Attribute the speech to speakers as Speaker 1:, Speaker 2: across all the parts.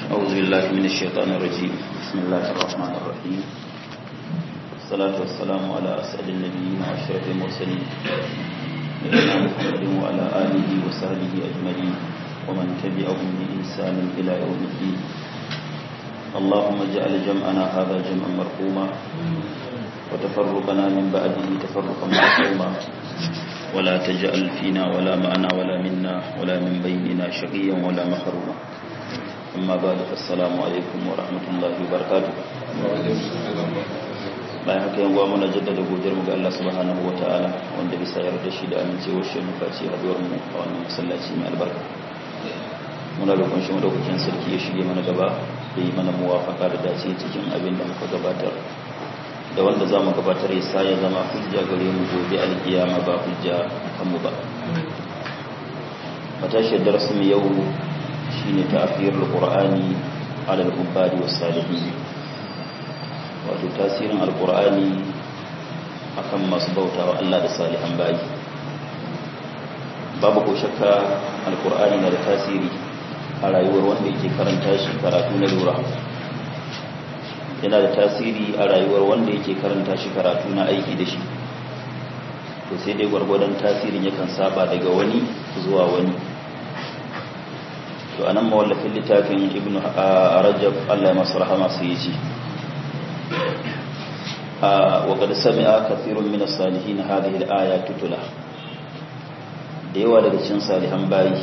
Speaker 1: أعوذ بالله من الشيطان الرجيم بسم الله الرحمن الرحيم والصلاة والسلام على أسعد النبيين وأشرف المرسلين نبينا محمد وعلى آله وصحبه أجمعين ومن تبعهم بإحسان إلى يوم الدين اللهم اجعل جمعنا هذا جمعا مرحوما وتفرقنا من بعده تفرقا معصوما ولا تجعل فينا ولا معنا ولا منا ولا من بيننا شقيا ولا محروما أما بعد فالسلام عليكم ورحمة الله وبركاته bayan haka yan uwa muna jaddada godiyar mu ga Allah subhanahu wataala wanda bisa yarda shi da amincewar shi muka ci haduwar mu a wannan masallaci mai albarka muna roƙon shi madaukakin sarki ya shige mana gaba da yi mana muwafaka da dace cikin abin da muka gabatar da wanda za mu gabatar ya sa ya zama hujja gare mu gobe alkiyama ba hujja kanmu ba matashiyar darasin yau shine ta'khirul qur'ani ala al-ubadi was-salihin wato tasirin alqur'ani akan masu bautawa Allah da salihan bayi babu ko shakka alqur'ani na da tasiri a rayuwar wanda yake karanta shi karatu na lura yana da tasiri a rayuwar wanda yake karanta shi karatu na aiki da shi to sai dai gwargwadon tasirin yakan saba daga wani zuwa wani to anan mawallafin littafin ibnu rajab Allah ya masa rahama sai ya ce wa qad sami'a kathirun min as-salihin hadhihi al-aya tutula da yawa daga cikin salihan bayi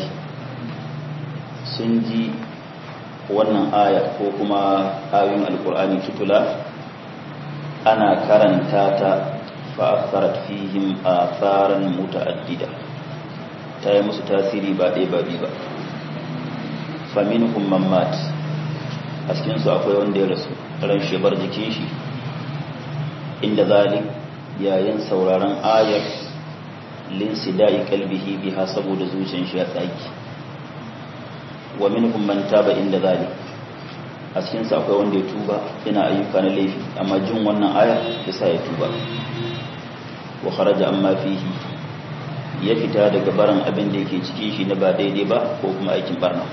Speaker 1: sun ji wannan aya ko kuma ayoyin alkur'ani tutula ana karanta ta fa'asarat fihim atharan muta'addida ta yi musu tasiri ba ɗaya ba biyu ba faminhum man mat a cikin su akwai wanda ya rasu ran shebar jikin shi inda zalik yayin sauraron ayar linsida'i kalbihi biha saboda zuciyar shi ya tsaki wa minhum man taba inda zalik a cikin sa akwai wanda ya tuba yana ayyuka na laifi amma jin wannan aya yasa ya tuba wa kharaja amma fihi ya fita daga barin abin da yake cikin shi na ba daidai ba ko kuma aikin barna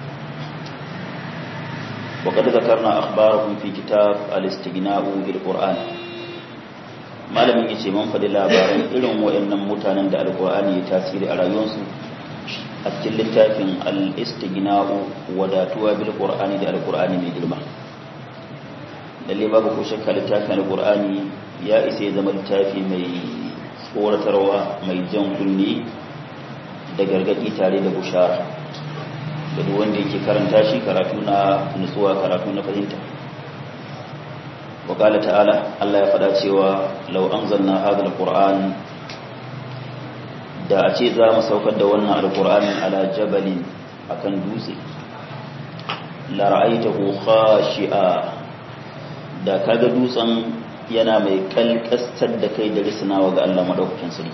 Speaker 1: wa qad zakarna akhbarakum fi kitab al-istighna'u bil qur'an malamin yace mun faɗi labaran irin wayannan mutanen da alqur'ani ya tasiri a rayuwarsu a cikin littafin al-istighna'u wadatuwa bil qur'ani da al-qur'ani mai girma lalle babu ko shakka littafin al-qur'ani ya isa ya zama littafi mai tsoratarwa mai jan kunni da gargadi tare da bushara da duk wanda yake karanta shi karatu na nutsuwa karatu na fahimta wa qala ta'ala Allah ya faɗa cewa law anzalna hadha al-qur'an da a ce za mu saukar da wannan alkur'anin ala jabalin akan dutse la ra'aytahu khashi'a da kaga dutsen yana mai kalkastar da kai da risnawa ga Allah madaukakin sarki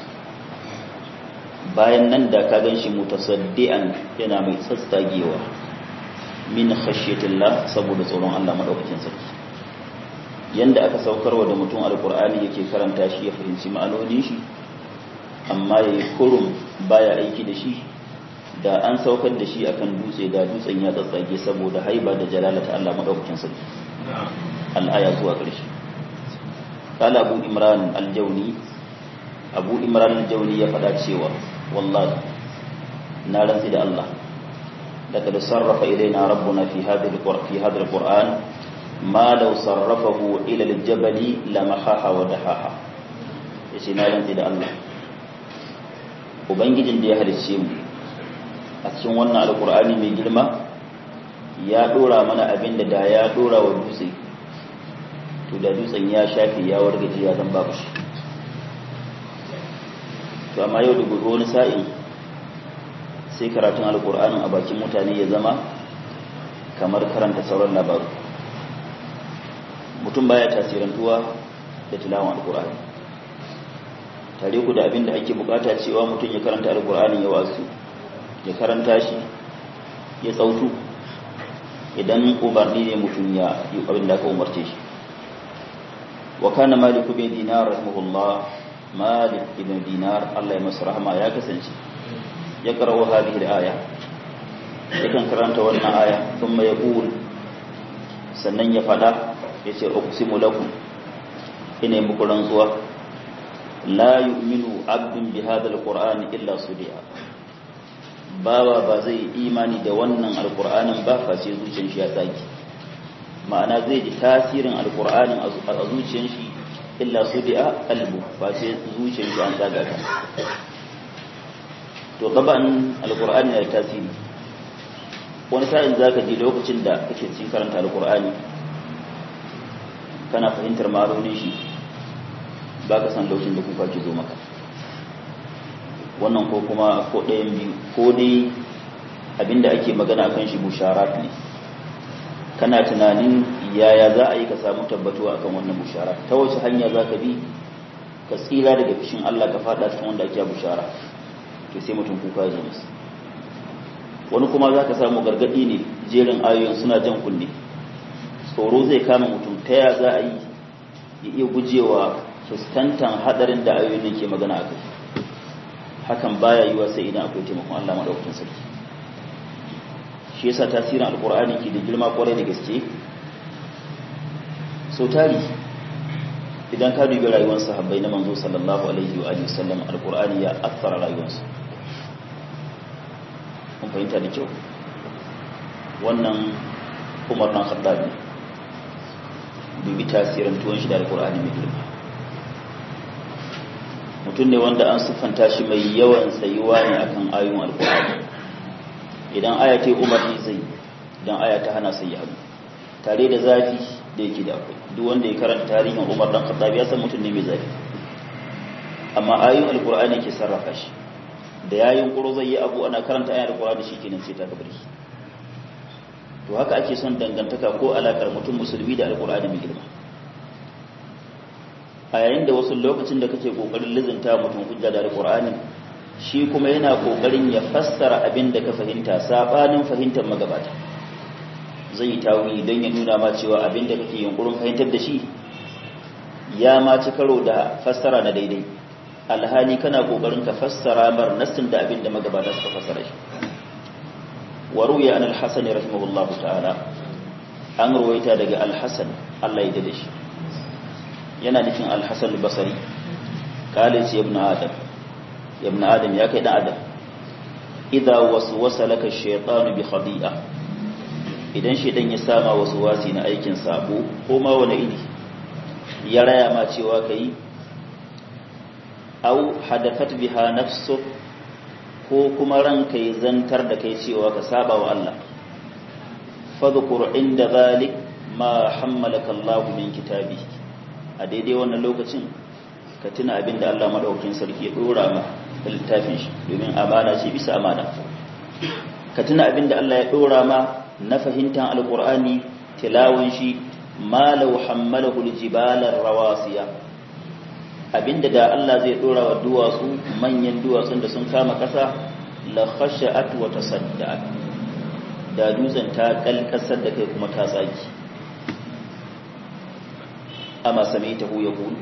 Speaker 1: bayan nan da ka ganshi mutasaddian yana mai tsatsagewa min khashyatillah saboda tsoron Allah madaukakin sarki yanda aka saukarwa da mutum alkur'ani yake karanta shi ya fahimci ma'anonin shi amma ya yi kurum baya aiki da shi da an saukar da shi akan dutse da dutsen ya tsatsage saboda haiba da jalalata Allah madaukakin sarki al'aya zuwa ƙarshe kala abu imran aljauni abu imran aljauni ya faɗa cewa wallahi na rantsi da Allah laqad sarrafa ilaina rabbuna fi hadhihi fi hadha alquran ma law sarrafahu ila aljabali lamahaha wa dahaha yace na rantsi da Allah ubangijin da ya halicce mu a cikin wannan alkur'ani mai girma ya dora mana abin da da ya dora wa dutse to da dutsen ya shafe ya wargaje ya zan babu shi to amma yau da gobe wani sa'in sai karatun alkur'anin a bakin mutane ya zama kamar karanta sauran labaru mutum baya tasirantuwa da tilawan alkur'ani tare ku da abin da ake bukata cewa mutum ya karanta alkur'ani ya wasu ya karanta shi ya tsautu idan umarni ne mutum ya yi abin da aka umarce shi wa kana malik bin dinar rahimahullah malik ibn dinar Allah ya masa rahama ya kasance ya karawa hadhihi al-aya yakan karanta wannan aya kuma ya qul sannan ya fada ya ce uqsimu lakum ina yi muku rantsuwa la yu'minu abdun bi hadha alqur'ani illa sudiya bawa ba zai imani da wannan alqur'anin ba face zuciyar shi ya tsaki ma'ana zai ji tasirin alqur'anin a zuciyar shi illa sudiya qalbu face zuciyar shi an tsaga ta to gaban alqur'ani da tasiri wani sa'in zaka ji lokacin da kake cikin karanta alqur'ani kana fahimtar ma'anonin shi ba ka san lokacin da kuka ki zo maka wannan ko kuma ko ɗayan biyu ko dai abinda ake magana kan shi busharat ne kana tunanin yaya za a yi ka samu tabbatuwa akan wannan bushara ta wace hanya za ka bi ka tsira daga fishin Allah ka fada cikin wanda ake bushara to sai mutum kuka ya musu wani kuma za ka samu gargaɗi ne jerin ayoyin suna jan kunne tsoro zai kama mutum ta ya za a yi ya iya gujewa fuskantar hadarin da ayoyin ke magana a kai hakan baya yiwa sai idan akwai taimakon Allah madaukakin sarki shi yasa tasirin alkur'ani ke da girma kwarai da gaske so tari idan ka dubi rayuwar sahabbai na manzo sallallahu alaihi wa alihi sallam alkur'ani ya athara rayuwarsu kun fahimta da kyau wannan umar na khattab ne dubi tasirin tuwon shi da alkur'ani mai girma mutum ne wanda an siffanta shi mai yawan tsayuwa ne akan ayoyin alkur'ani idan aya ta yi umarni zai idan aya ta hana sai ya hannu tare da zafi da yake da akwai duk wanda ya karanta tarihin umar dan khattab ya san mutum ne mai zafi amma ayoyin alkur'ani ke sarrafa shi da yayin kuro zai yi abu ana karanta ayoyin alkur'ani shi kenan sai ta kabari to haka ake son dangantaka ko alakar mutum musulmi da alkur'ani mai girma a yayin da wasu lokacin da kake kokarin lizinta mutum hujja da alkur'ani shi kuma yana kokarin ya fassara abin da ka fahimta sabanin fahimtar magabata zai yi tawili don ya nuna ma cewa abin da kake yunkurin fahimtar da shi ya ma ci karo da fassara na daidai alhali kana kokarin ka fassara mar nassin da abin da magabata suka fassara shi wa ruya an al-hasan rahimahullah ta'ala an ruwaita daga al-hasan Allah ya dade shi yana nufin al-hasan al-basri kale ce ibn adam ibn adam ya kai dan adam idza waswasa laka ash-shaytanu bi khadi'a idan shaytan ya sama waswasi na aikin sabo ko ma wani iri ya raya ma cewa kai au hadathat biha nafsu ko kuma ranka ya zantar da kai cewa ka saba wa Allah fadhkur inda zalik ma hammalaka Allah min kitabi a daidai wannan lokacin ka tuna abin da Allah madaukakin sarki ya dora ma littafin shi domin amana ce bisa amana ka tuna abin da Allah ya dora ma na fahimtar alqur'ani tilawun shi ma law hammalahu aljibala rawasiya abinda da Allah zai dora wa duwatsu manyan duwatsun da sun kama kasa la khasha'at wa tasadda'at da dutsen ta kalkasar da kai kuma ta tsaki amma sami'tahu yaqul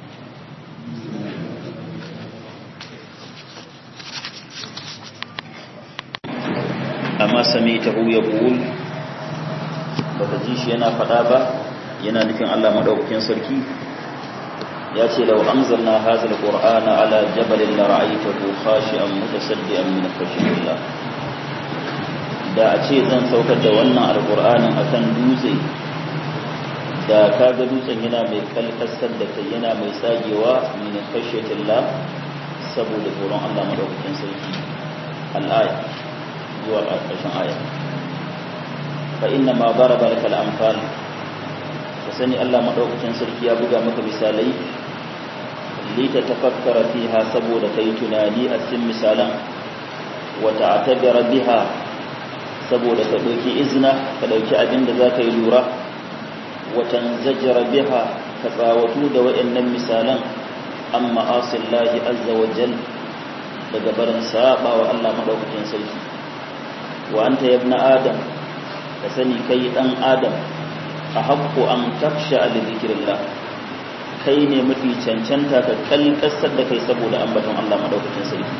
Speaker 1: amma sami'tahu yaqul baka ji shi yana fada ba yana nufin Allah madaukakin sarki ya ce lau anzalna hadha alqur'ana ala jabalin la ra'aytahu khashi'an mutasaddian min khashyatillah da a ce zan saukar da wannan alqur'anin akan dutse da kaga dutsen yana mai kalkasar da kai yana mai tsagewa min khashyatillah saboda tsoron Allah madaukakin sarki al-aya zuwa ƙarshen aya fa inna ma daraba lakal amsal ka sani Allah madaukakin sarki ya buga maka misalai lita tafakkara fiha saboda kai tunani a cikin misalan wa ta'tabira biha saboda ka dauki izna ka dauki abin da zaka yi lura wa tanzajira biha ka tsawatu da wayannan misalan amma asillahi azza wa jal daga barin saba wa Allah madaukakin sarki wa anta ibna adam ka sani kai dan adam a haqqu an taksha li dhikrillah kai ne mafi cancanta ka kalkasar da kai saboda ambaton Allah madaukakin sarki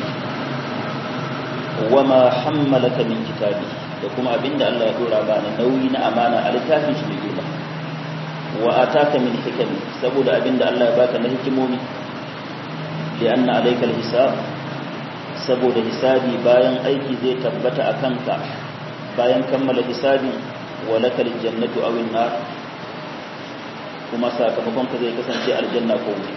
Speaker 1: wama hammalaka min kitabi da kuma abinda Allah ya dora ba na nauyi na amana a littafin shi mai girma wa ataka min hikami saboda abinda Allah ya baka na hikimomi lianna alayka alhisab saboda hisabi bayan aiki zai tabbata a kanka bayan kammala hisabi wa lakal jannatu aw an-nar kuma sakamakon ka zai kasance aljanna ko wuta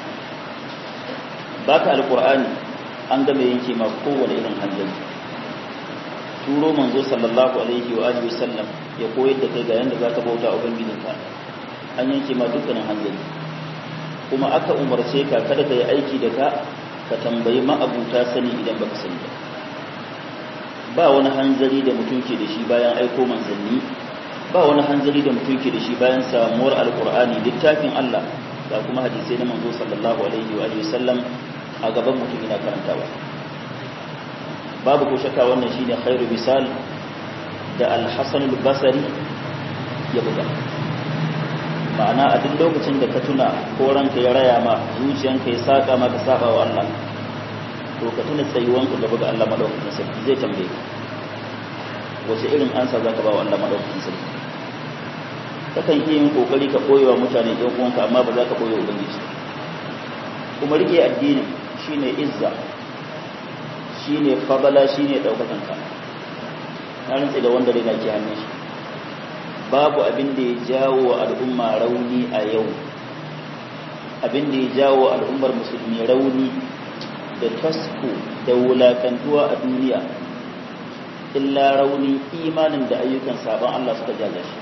Speaker 1: baka alqur'ani an game yanke ma kowane irin hanzari turo manzo sallallahu alaihi wa alihi wasallam ya koyar da kai ga yanda zaka bauta ubangijinka an yanke ma dukkanin hanzari kuma aka umarce ka kada ka yi aiki da ka ka tambayi ma'abuta sani idan baka sani ba ba wani hanzari da mutum ke da shi bayan aiko manzanni ba wani hanzari da mutum ke da shi bayan samuwar alkur'ani littafin Allah ga kuma hadisai na manzo sallallahu alaihi wa alihi wasallam a gaban mutum yana karantawa babu ko shakka wannan shine khairu misal da al-hasan al-basri ya buga ma'ana a duk lokacin da ka tuna ko ranka ya raya ma zuciyanka ya saka maka saba wa Allah to ka tuna tsayuwanka gaba ga Allah madaukakin sarki zai tambaye ka wace irin ansa zaka ba wa Allah madaukakin sarki kakan iya yin kokari ka koyewa mutane ɗan uwanka amma ba za ka koyewa ubangiji kuma rike addini shine izza shine fadala shine daukakan ka na rantsi da wanda rina ke hannun shi babu abin da ya jawo wa al'umma rauni a yau abin da ya jawo wa al'ummar musulmi rauni da tasku da wulakantuwa a duniya illa rauni imanin da ayyukan sabon Allah suka jaga shi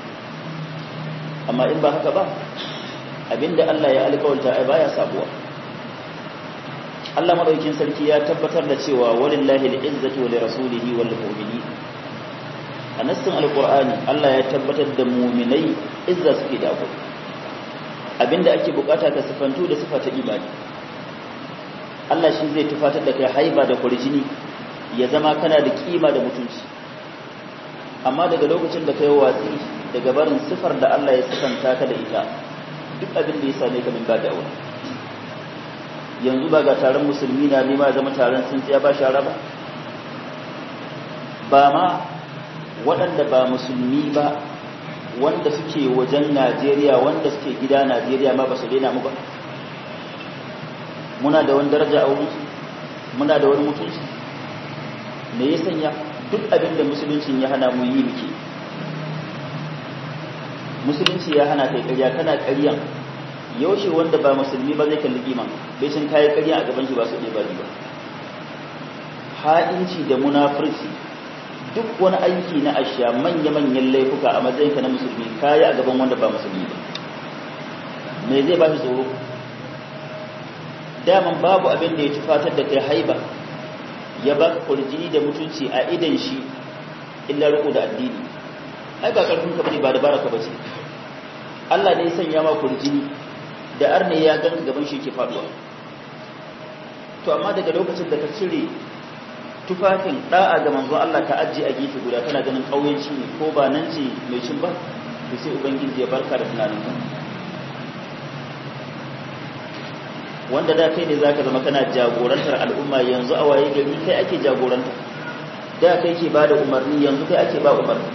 Speaker 1: amma in ba haka ba abinda Allah ya alƙawarta ai baya sabuwa Allah madaukin sarki ya tabbatar da cewa walillahi al-izzatu wa lirasulihi wal mu'minin a nassin alqur'ani Allah ya tabbatar da mu'minai izza suke da akwai abinda ake bukata ka sifantu da sifata imani Allah shi zai tufatar da kai haiba da kurjini ya zama kana da kima da mutunci amma daga lokacin da kai watsi daga barin sifar da Allah ya sifanta ka da ita duk abin da ya same ka min ba da wani yanzu ba ga taron musulmi na nema zama taron sun tsaya ba shara ba ba ma waɗanda ba musulmi ba wanda suke wajen Najeriya wanda suke gida Najeriya ma ba su daina mu ba muna da wani daraja a wurinsu muna da wani mutunci me ya sanya duk abin da musuluncin ya hana mu yi muke musulunci ya hana kai ƙarya kana ƙaryan yaushe wanda ba musulmi ba zai kalli kima bai cin kayi ƙarya a gaban shi ba su ɗaya ba ba ha'inci da munafurci duk wani aiki na ashiya manya-manyan laifuka a matsayinka na musulmi kayi a gaban wanda ba musulmi ba me zai ba shi tsoro daman babu abin da ya ci fatar da kai haiba ya ba ka kurjini da mutunci a idan shi illa riko da addini ai ba karfin ka bane ba da baraka bace Allah ne ya sanya ma kurjini da arne ya ganka gaban shi ke faduwa to amma daga lokacin da ka cire tufafin da'a ga manzo Allah ka ajiye a gefe guda kana ganin kauyenci ne ko ba nan ce mai cin ba to sai ubangiji ya barka da tunaninka wanda da kai ne zaka zama kana jagorantar al'umma yanzu a waye gari kai ake jagoranta da kai ke bada umarni yanzu kai ake ba umarni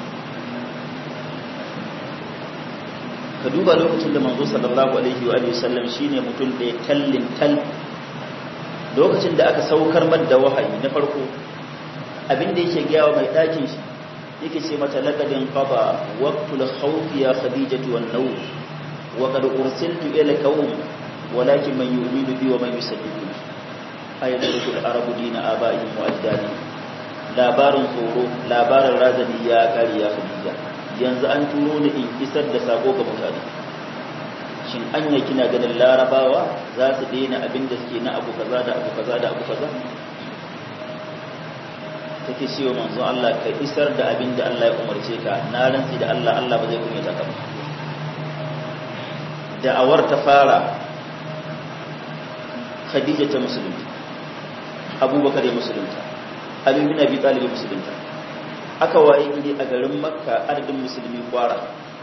Speaker 1: ka duba lokacin da manzo sallallahu alaihi wa sallam shine mutum da ya tallin tal lokacin da aka saukar da wahayi na farko abin da yake gaya wa mai ɗakin shi yake ce mata laqadin qada waqtul khawfi ya khadijatu wan naw wa qad ursiltu ila qaum walakin man yu'minu bi wa man yusaddiqu ayatu al-arabu dina abaihim wa ajdadi labarin tsoro labarin razani ya kare ya khadija yanzu an turo ni in isar da sako ga mutane shin anya kina ganin larabawa za su daina abin da suke na abu kaza da abu kaza da abu kaza take cewa manzo Allah ka isar da abin da Allah ya umarce ka na rantsi da Allah Allah ba zai kunyata ka ba da'awar ta fara Khadija ta musulunta Abubakar ya musulunta Ali bin Abi Talib musulunta aka waye gidi a garin Makka adadin musulmi kwara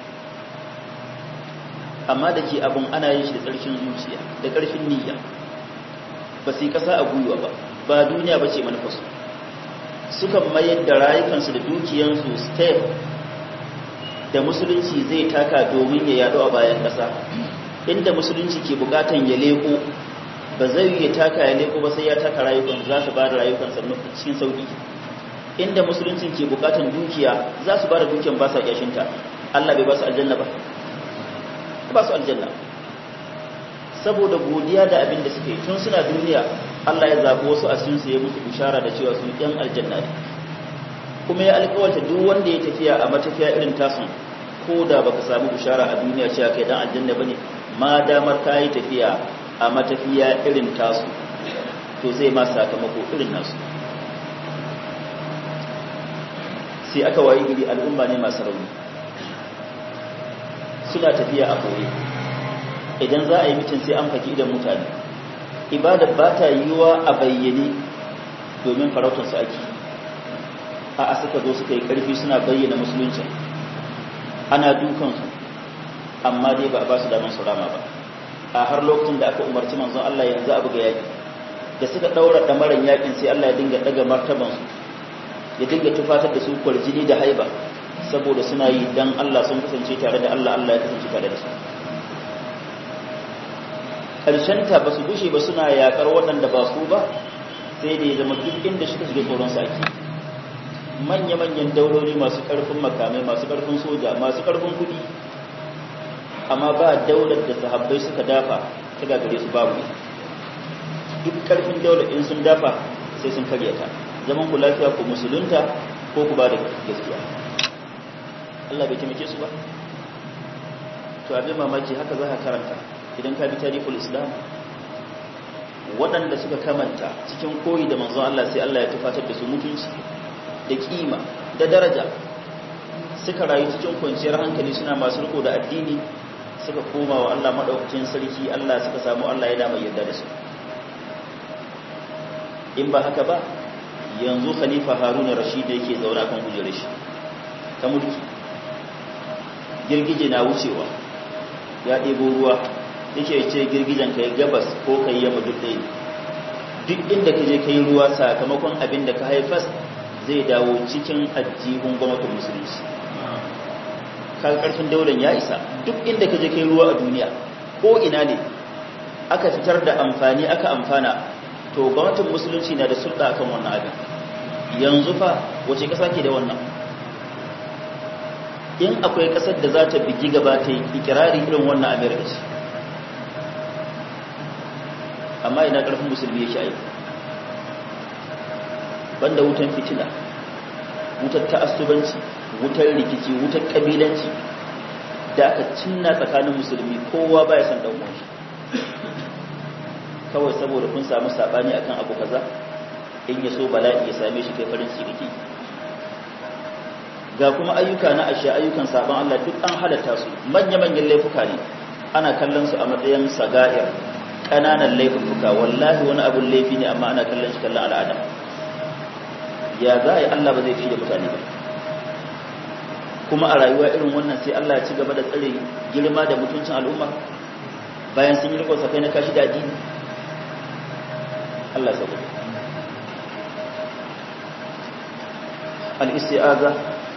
Speaker 1: amma da ke abin ana yin shi da ƙarfin zuciya da ƙarfin niyya ba su yi ƙasa a gwiwa ba ba duniya ba ce manufarsu suka mayar da rayukansu da dukiyansu step da musulunci zai taka domin ya yado a bayan ƙasa inda musulunci ke bukatan ya leko ba zai ya taka ya leko ba sai ya taka rayukan za su ba da rayukan cikin sauki inda musulunci ke bukatan dukiya za su ba da dukiyan ba sa kyashinta Allah bai ba su aljanna ba ba su aljanna saboda godiya da abin da suke tun suna duniya Allah ya zaɓi wasu a cikin su ya musu bishara da cewa su ɗan aljanna ne kuma ya alƙawarta duk wanda ya tafiya a matafiya irin tasun ko da baka samu bishara a duniya cewa kai dan aljanna bane ma damar ka yi tafiya a matafiya irin tasu to zai ma sakamako irin nasu sai aka wayi gari al'umma ne masu rauni suna tafiya a koyi idan za a yi mitin sai an faki idan mutane ibada ba ta yiwuwa a bayyane domin farautarsu ake a suka zo suka yi karfi suna bayyana musulunci ana dukansu amma dai ba a ba su damar su rama ba a har lokacin da aka umarci manzon Allah yanzu abu ga yaki da suka daura damaran yakin sai Allah ya dinga daga martabansu ya dinga tufatar da su kwarjini da haiba saboda suna yi dan Allah sun kasance tare da Allah Allah ya kasance tare da su ta ba su gushe ba suna yakar waɗanda ba su ba sai da ya zama duk inda suka shiga tsoron saki manya-manyan daurori masu ƙarfin makamai masu ƙarfin soja masu ƙarfin kuɗi amma ba daular da sahabbai suka dafa ta gagare su babu duk ƙarfin daular in sun dafa sai sun karya ta zaman ku lafiya ku musulunta ko ku ba da gaskiya Allah bai taimake su ba to abin mamaki haka za ka karanta idan ka bi tarihul islam waɗanda suka kamanta cikin koyi da manzon Allah sai Allah ya tufatar da su mutunci da kima da daraja suka rayu cikin kwanciyar hankali suna masu riko da addini suka koma wa Allah madaukakin sarki Allah suka samu Allah ya dama yarda da su in ba haka ba yanzu khalifa haruna rashid yake zauna kan kujerar shi ta mulki girgije na wucewa ya ɗebo ruwa yake ce girgijen ka yi gabas ko ka yi yamma duk ɗaya duk inda ka je ka yi ruwa sakamakon abin da ka haifas zai dawo cikin ajihun gwamnatin musulunci kaga ƙarfin daular ya isa duk inda ka je ka yi ruwa a duniya ko ina ne aka fitar da amfani aka amfana to gwamnatin musulunci na da sulɗa akan wannan abin yanzu fa wace ƙasa ke da wannan in akwai ƙasar da za ta bigi gaba ta yi ikirari irin wannan amerika ce amma ina ƙarfin musulmi yake aiki banda wutan fitina wutar ta'assubanci wutar rikici wutar ƙabilanci da aka cinna tsakanin musulmi kowa baya san dan uwan shi kawai saboda kun samu sabani akan abu kaza in ya so bala'i ya same shi kai farin ciki kake ga kuma ayyuka na ashe ayyukan saban Allah duk an halatta su manya-manyan laifuka ne ana kallon su a matsayin saga'ir ƙananan laifuka wallahi wani abun laifi ne amma ana kallon shi kallon al'ada ya za a yi Allah ba zai fi da mutane ba kuma a rayuwa irin wannan sai Allah ya ci gaba da tsare girma da mutuncin al'umma bayan sun yi rikon sakai na kashi da addini Allah saboda al-isti'aza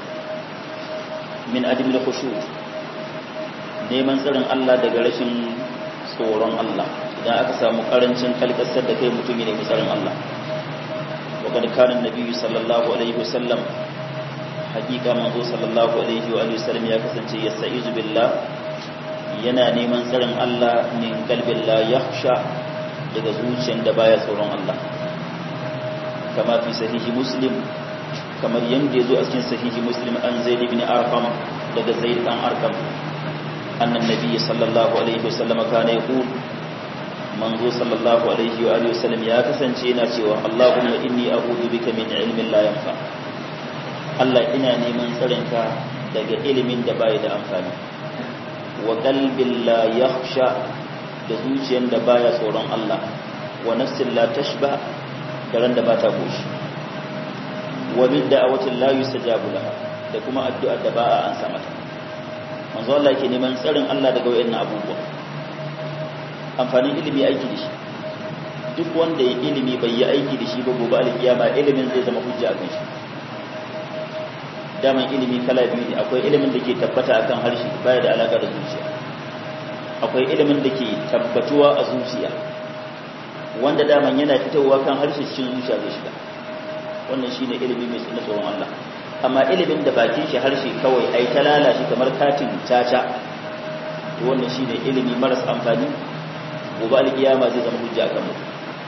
Speaker 1: min adimil khushu neman tsarin Allah daga rashin tsoron Allah idan aka samu karancin kalkasar da kai mutum ne mai tsarin Allah wa kad kana nabiyyu sallallahu alaihi wasallam hakika manzo sallallahu alaihi wa alihi wasallam ya kasance yasta'izu billah yana neman tsarin Allah min qalbin la yakhsha daga zuciyar da baya tsoron Allah kama fi sahihi muslim kamar yadda ya zo a cikin sahihi muslim an zaid ibn arqam daga zaid dan arqam annan nabi sallallahu alaihi wasallam kana yaqul manzo sallallahu alaihi wa alihi wasallam ya kasance yana cewa Allahumma inni a'udhu bika min ilmin la yanfa Allah ina neman tsarinka daga ilimin da bai da amfani wa qalbin la yakhsha da zuciyar da baya tsoron Allah wa nafsin la tashba da ran da bata goshi wa min da'awatin la yustajabu laha da kuma addu'ar da ba a ansa mata manzo Allah yake neman tsarin Allah daga wayannan abubuwa amfanin ilimi aiki da shi duk wanda ya ilimi bai yi aiki da shi ba gobe alkiyama ilimin zai zama hujja akan shi daman ilimi kala biyu ne akwai ilimin da ke tabbata akan harshe baya da alaka da zuciya akwai ilimin da ke tabbatuwa a zuciya wanda daman yana fitowa kan harshe cikin zuciya zai shiga wannan shine ilimi mai na tsoron Allah amma ilimin da bakin shi harshe kawai ai ta lalashi kamar katin caca to wannan shine ilimi maras amfani gobe alkiyama zai zama hujja kan mutum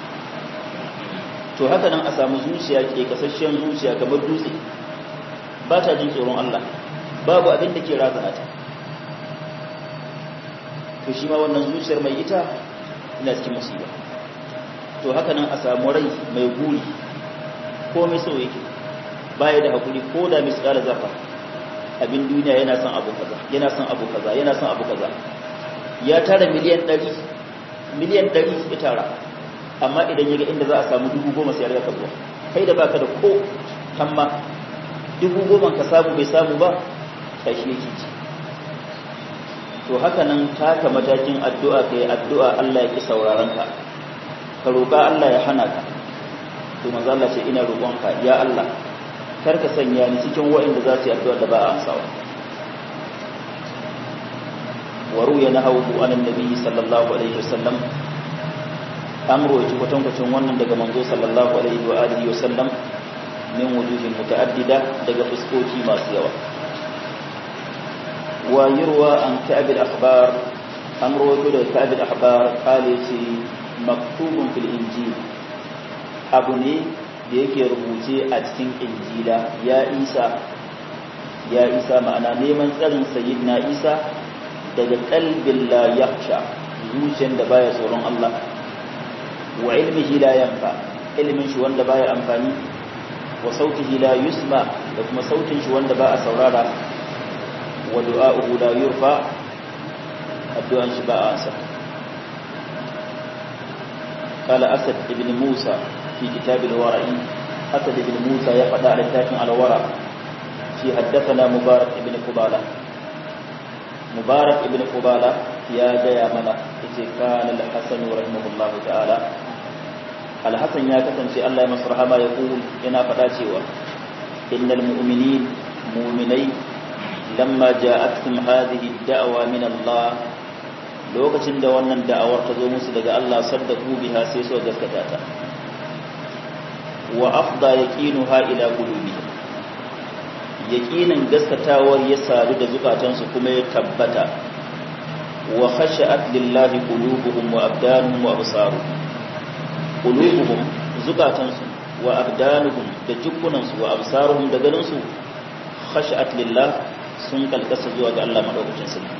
Speaker 1: to haka nan a samu zuciya ke kasashen zuciya kamar dutse ba ta jin tsoron Allah babu abin da ke razana ta to shi ma wannan zuciyar mai ita ina cikin musiba to haka nan a samu rai mai guri ko mai so yake baya da hakuri ko da misƙala zafa abin duniya yana son abu kaza yana son abu kaza yana son abu kaza ya tara miliyan 100 miliyan 100 ya tara amma idan yaga inda za a samu dubu goma sai ya zuwa kai da baka da ko hamma dubu goma ka samu bai samu ba kai shi yake ci to haka nan taka matakin addu'a kai addu'a Allah ya ki sauraron ka ka roƙa Allah ya hana ka to manzo Allah ce ina roƙonka ya Allah kar ka sanya ni cikin waɗanda za su yi addu'a da ba a amsawa wa ruya nahawu anan nabi sallallahu alaihi wasallam an roci kwatankwacin wannan daga manzo sallallahu alaihi wa alihi wasallam min wujuhin muta'addida daga fuskoki masu yawa wa yurwa an ka'ab al-akhbar an rawaito daga ka'ab al-akhbar qala ce maktubun fil injil abu ne da yake rubuce a cikin injila ya isa ya isa ma'ana neman tsarin sayyidina isa daga qalbin la yakhsha zuciyar da baya tsoron Allah wa ilmihi la yanfa ilmin shi wanda baya amfani wa sautihi la yusma da kuma sautin shi wanda ba a saurara wa du'a'uhu la yurfa addu'an shi ba a ansa قال أسد ابن موسى في كتاب الورع أسد ابن موسى يقضى على التاكم على ورع في حدثنا مبارك ابن قبالة مبارك ابن قبالة يا جيا منا كان الحسن رحمه الله تعالى alhassan ya kasance Allah ya masu rahama ya ƙul yana faɗa cewa innal mu'minin mu'minai lamma ja'atkum hadhihi da'awa min Allah lokacin da wannan da'awar ta zo musu daga Allah saddaku biha sai so gaskata ta wa afda yaqinuha ila qulubihim yaqinin gaskatawar ya sadu da zukatansu kuma ya tabbata wa khashat lillahi qulubuhum wa abdanuhum wa absaruhum qulubuhum zukatansu wa abdanuhum da jukkunansu wa absaruhum da ganinsu khashat lillah sun kalkasa zuwa ga Allah madaukakin sarki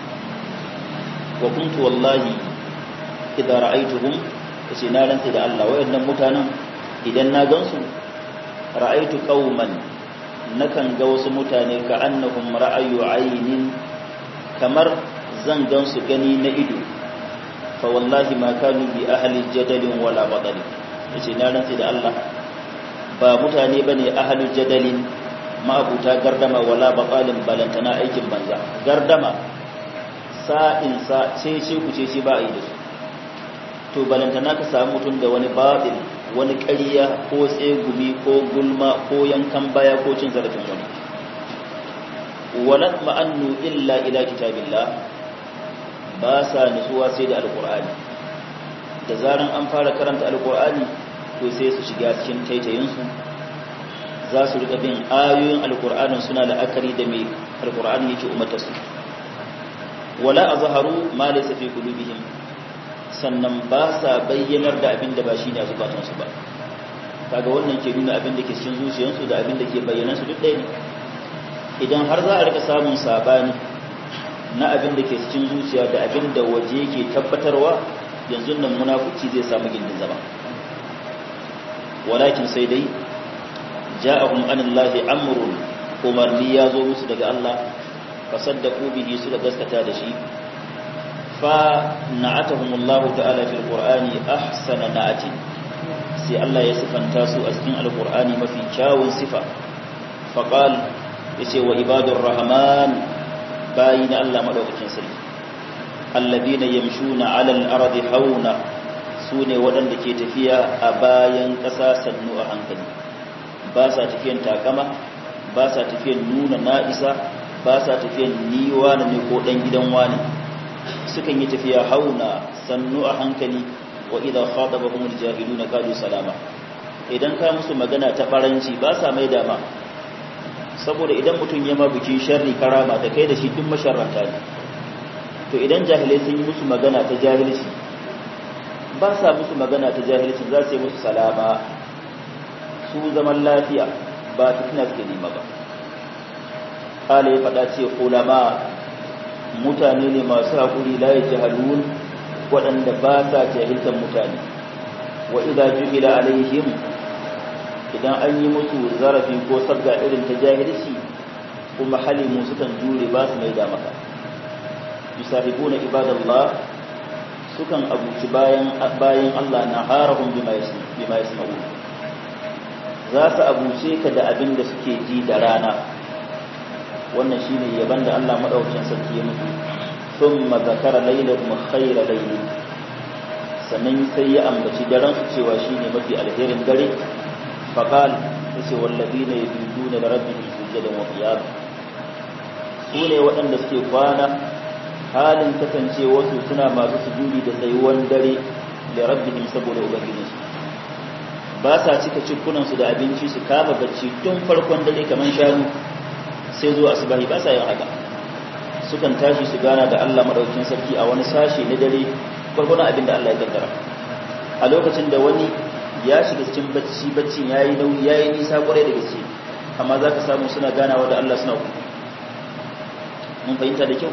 Speaker 1: wa kuntu wallahi idan ra'aytuhum kace na rantsa da Allah wayannan mutanen idan na gansu ra'aytu qauman nakan ga wasu mutane ka annahum ra'ayu aynin kamar zan gansu gani na ido fa wallahi ma kanu bi ahli jadalin wala badali yace na rantsi da Allah ba mutane bane ahli jadalin ma'abuta gardama wala badalin balantana aikin banza gardama sa'in sa ce ce ku ce ba a yi da su to balantana ka samu mutum da wani batil wani ƙarya ko tsegumi ko gulma ko yankan baya ko cin zarafin wani walat ma'annu illa ila kitabillah ba sa nutsuwa sai da alkur'ani da zaran an fara karanta alkur'ani to sai su shiga cikin taitayinsu za su rika bin ayoyin alkur'anin suna la'akari da mai alkur'ani yake umarta su wala azharu ma laysa fi qulubihim sannan ba sa bayyanar da abin da ba shine a zukatansu ba kaga wannan ke nuna abin da ke cikin zuciyarsu da abin da ke bayyana su duk ɗaya ne idan har za a rika samun sabani na abin da ke cikin zuciya da abin da waje ke tabbatarwa yanzu nan munafuci zai samu gindin zama walakin sai dai ja'ahum anillahi amrun umarni ya zo musu daga Allah fasaddaqu bihi suka gaskata da shi fa na'atahumullahu ta'ala fil qur'ani ahsana na'ati sai Allah ya sifanta su a cikin alqur'ani mafi kyawun sifa faqal yace wa ibadur rahman bayin Allah madaukakin sarki alladina yamshuna 'alal ardi hauna sune waɗanda ke tafiya a bayan ƙasa sannu a hankali ba sa tafiyan takama ba sa tafiyan nuna na'isa ba sa tafiyan ni wani ne ko dan gidan wani sukan yi tafiya hauna sannu a hankali wa idza khatabahum aljahiluna qalu salama idan ka musu magana ta baranci ba sa mai dama saboda idan mutum ya ma bikin sharri karama da kai da shi duk masharranta ne to idan jahilai sun yi musu magana ta jahilci ba sa musu magana ta jahilci za su yi musu salama su zaman lafiya ba fitina suke nema ba kala ya faɗa ce ulama mutane ne masu haƙuri la ya jahalun waɗanda ba sa jahiltar mutane wa idza ju'ila alaihim idan an yi musu zarafi ko sabga irin ta jahilci kuma halimu sukan jure ba su mai da maka yusahibuna ibadallah sukan abuci bayan bayan Allah na harahum bima bima yasma'un za su abuce ka da abin da suke ji da rana wannan shine yaban da Allah madaukakin sarki ya mutu thumma zakara laylakum khayra layli sannan sai ya ambaci daren su cewa shine mafi alherin dare faqal yace wallazina yabiduna li rabbihim sujadan wa qiyam su ne waɗanda suke kwana halin kasance wasu suna masu sujudi da tsayuwan dare da rabbihim saboda ubangijinsu ba sa cika cikunansu da abinci su kama bacci tun farkon dare kamar shanu sai zuwa asubahi ba sa yin haka sukan tashi su gana da Allah madaukakin sarki a wani sashe na dare gwargwadon abin da Allah ya kaddara a lokacin da wani ya shiga cikin bacci baccin yayi nauyi yayi nisa kwarai da gaske amma zaka samu suna ganawa da Allah suna mun fahimta da kyau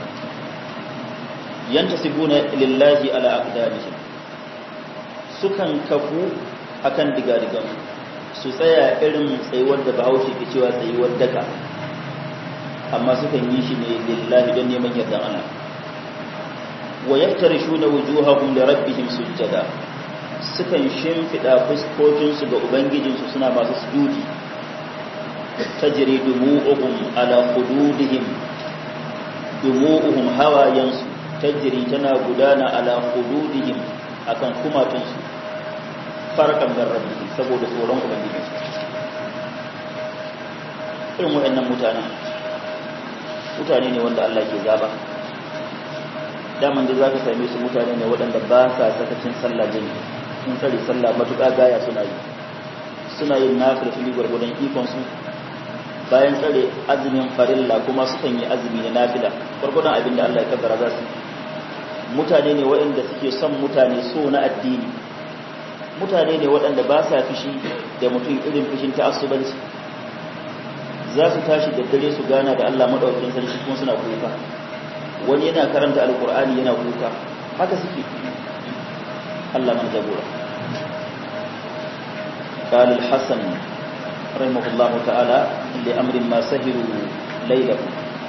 Speaker 1: yantasibuna lillahi ala aqdamihim sukan kafu akan digadigan su tsaya irin tsayuwar da Bahaushe ke cewa tsayuwar daka amma sukan yi shi ne lillahi don neman yardan Allah wa yaftarishuna wujuhahum li rabbihim sujjada sukan shimfida fuskokin su ga ubangijin su suna masu sujudi tajri dumu'uhum ala hududihim dumu'uhum hawayansu tajri tana gudana ala hududihim akan kumatunsu farkan min rabbi saboda tsoron ubangiji irin waɗannan mutane mutane ne wanda Allah ke zaba daman da zaka same su mutane ne waɗanda ba sa sakacin sallah jini sun tsare sallah matuƙa gaya suna yi suna yin nafil fili gwargwadon ikon su bayan tsare azumin farilla kuma sukan yi azumi na nafila gwargwadon abin da Allah ya kaddara za su mutane ne waɗanda suke son mutane so na addini mutane ne waɗanda ba sa fushi da mutum irin fushin ta'assubanci za su tashi da dare su gana da Allah madaukakin sarki kuma suna kuka wani yana karanta alkur'ani yana kuka haka suke Allah man jagora قال الحسن رحمه الله تعالى لأمر ما سهروا ليله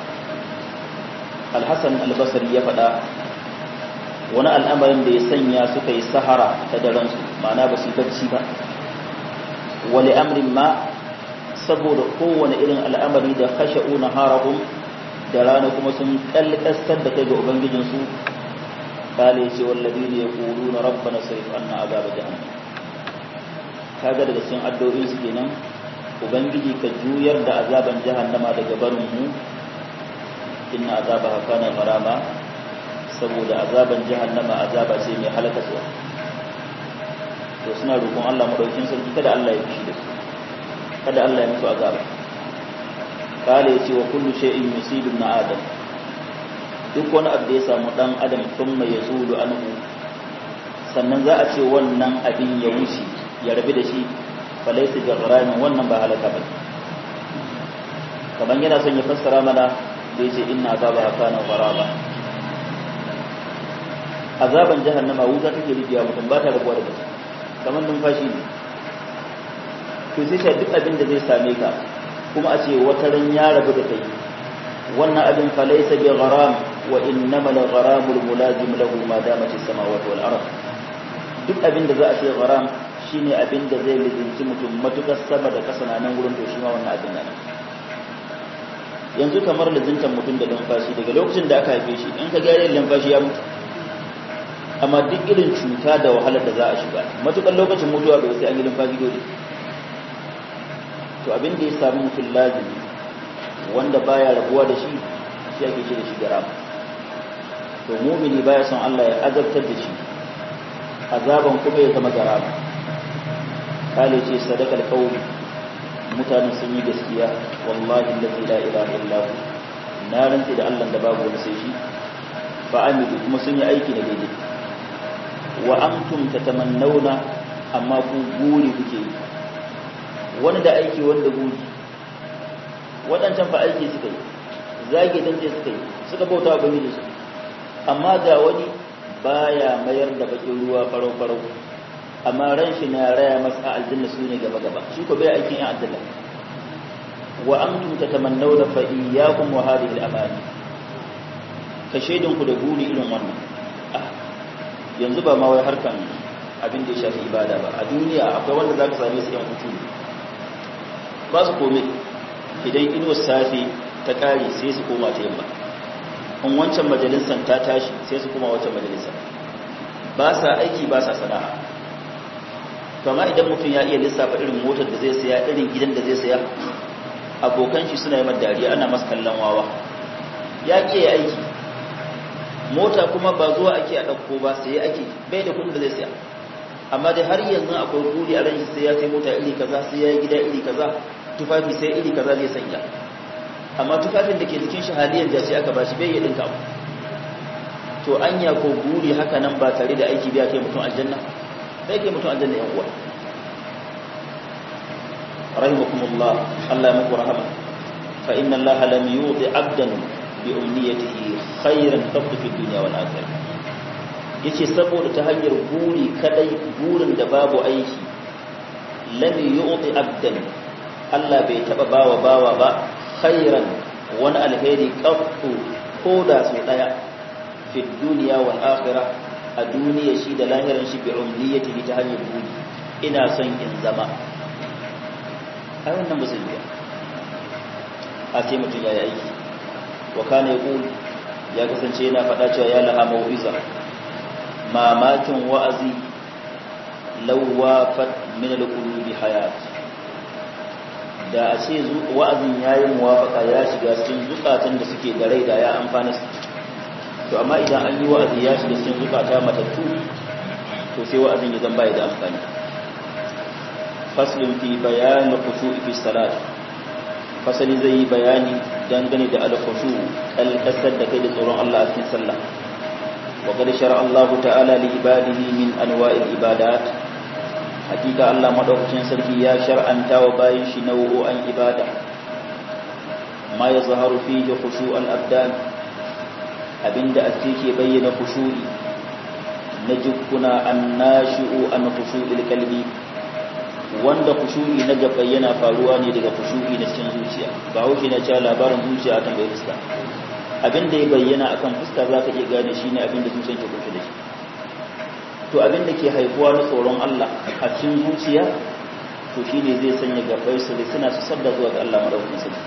Speaker 1: الحسن البصري يفدا wani al'amarin da ya sanya suka yi sahara ta daransu ma'ana ba su bacci ba wani amrin ma saboda kowane irin al'amari da kashe una harahun da rana kuma sun kalkastar da kai ga ubangijinsu kale ce wallabi ne ya kuru na rabba na sarif an na azaba jahannam kaga daga cikin addu'o'in su kenan ubangiji ka juyar da azaban jahannama daga barin mu inna azaba hakana marama saboda azaban jahannama azaba ce mai halakaswa to suna roƙon Allah madaukin sarki kada Allah ya fushi da su kada Allah ya musu azaba kale yace wa kullu shay'in yusibu na adam duk wani abu da ya samu dan adam thumma yazulu anhu sannan za a ce wannan abin ya wuce ya rabu da shi falaysa bi gharamin wannan ba halaka ba kaman yana son ya fassara mana da yace inna azaba kana gharaba azaban jahannama wuta take rijiya mutum ba ta rabuwa da mutum kamar numfashi ne to sai shi duk abin da zai same ka kuma a ce wata ran ya rabu da kai wannan abin fa laysa bi gharam wa innama al gharam al mulazim lahu ma damat as samawati wal ard duk abin da za a ce gharam shine abin da zai lizinci mutum matukar sama da kasa nan gurin to shi ma wannan abin nan yanzu kamar lizintan mutum da numfashi daga lokacin da aka haife shi in ka ga yayin numfashi ya mutu amma duk irin cuta da wahalar da za a shiga matukar lokacin mutuwa bai sai an yi lumfashi dole to abin da ya sami mutum lazimi wanda baya rabuwa da shi shi ake ce da shi garama to mumini baya son Allah ya azabtar da shi azaban kuma ya zama garama kale ce sadakal qauli mutanen sun yi gaskiya wallahi allazi la ilaha illa hu na rantsi da Allah da babu wani sai shi fa amidu kuma sun yi aiki da daidai wa antum tatamannawna amma ku guri kuke yi wani da aiki wanda guri waɗancan fa aiki suka yi zage dan sai suka yi suka bauta wa bangiji su amma ga wani baya mayar da bakin ruwa farau farau amma ran shi na raya masa aljanna su ne gaba gaba shi ko bai aikin yan aljanna wa antum tatamannawna fa iyyakum wa hadhihi al-amani ka shaidin ku da guri irin wannan yanzu ba ma wai harkan abin da ya shafi ibada ba a duniya akwai wanda zaka same su yan hutu ba su komai idan inuwar safe ta kare sai su koma ta yamma in wancan majalisar ta tashi sai su koma wancan majalisar ba sa aiki ba sa sana'a kama idan mutum ya iya lissafa irin motar da zai saya irin gidan da zai saya abokan shi suna yi dariya ana masu kallon wawa ya ke ya aiki mota kuma ba zuwa ake a ɗauko ba sai ake bai da kudin da zai saya amma dai har yanzu akwai kudi a ranshi sai ya sai mota iri kaza sai ya yi gida iri kaza tufafi sai iri kaza zai sanya amma tufafin da ke jikin shi haliyar da sai aka bashi bai yi ɗinka to anya ko guri haka nan ba tare da aiki biya kai mutum aljanna sai kai mutum aljanna yan uwa rahimakumullah Allah ya muku rahama fa inna Allah lam yuti abdan bi umniyatihi khairan qabd fi dunya wal akhirah yace saboda ta hanyar guri kadai gurin da babu aiki lam yuti abdan Allah bai taba bawa bawa ba khairan wani alheri qabdu ko da su daya fi dunya wal akhirah a duniya shi da lahirin shi bi umniyatihi ta hanyar guri ina son in zama ai wannan musulmi a ce mutum ya yi aiki wa kana yaqul ya kasance yana faɗa cewa ya laha mau'iza mamakin wa'azi lawafat min al-qulubi hayat da a ce wa'azin yayi muwafaka ya shiga cikin zukatan da suke da rai da ya amfana su to amma idan an yi wa'azi ya shiga cikin zukata matattu to sai wa'azin ya zamba ya da amfani faslun fi bayan khushu'i fi salat fasali zai yi bayani dangane da al-khushu kalkasar da kai da tsoron Allah a cikin sallah wa qad shar'a Allah ta'ala li ibadihi min anwa'il ibadat hakika Allah madaukakin sarki ya shar'anta wa bayin shi nau'o'an ibada ma yazharu fihi khushu'al abdan abinda a ke bayyana khushu'i na jukkuna annashi'u an khushu'il qalbi wanda khushu'i na gaba yana faruwa ne daga khushu'i na cikin zuciya ba haushi na cewa labarin zuciya akan bai fuska abinda ya bayyana akan fuska zaka iya gane shine abinda zuciyar ke kunshe da shi to abinda ke haifuwa na tsoron Allah a cikin zuciya to shine zai sanya gabai su suna su sadda zuwa ga Allah madaukakin sarki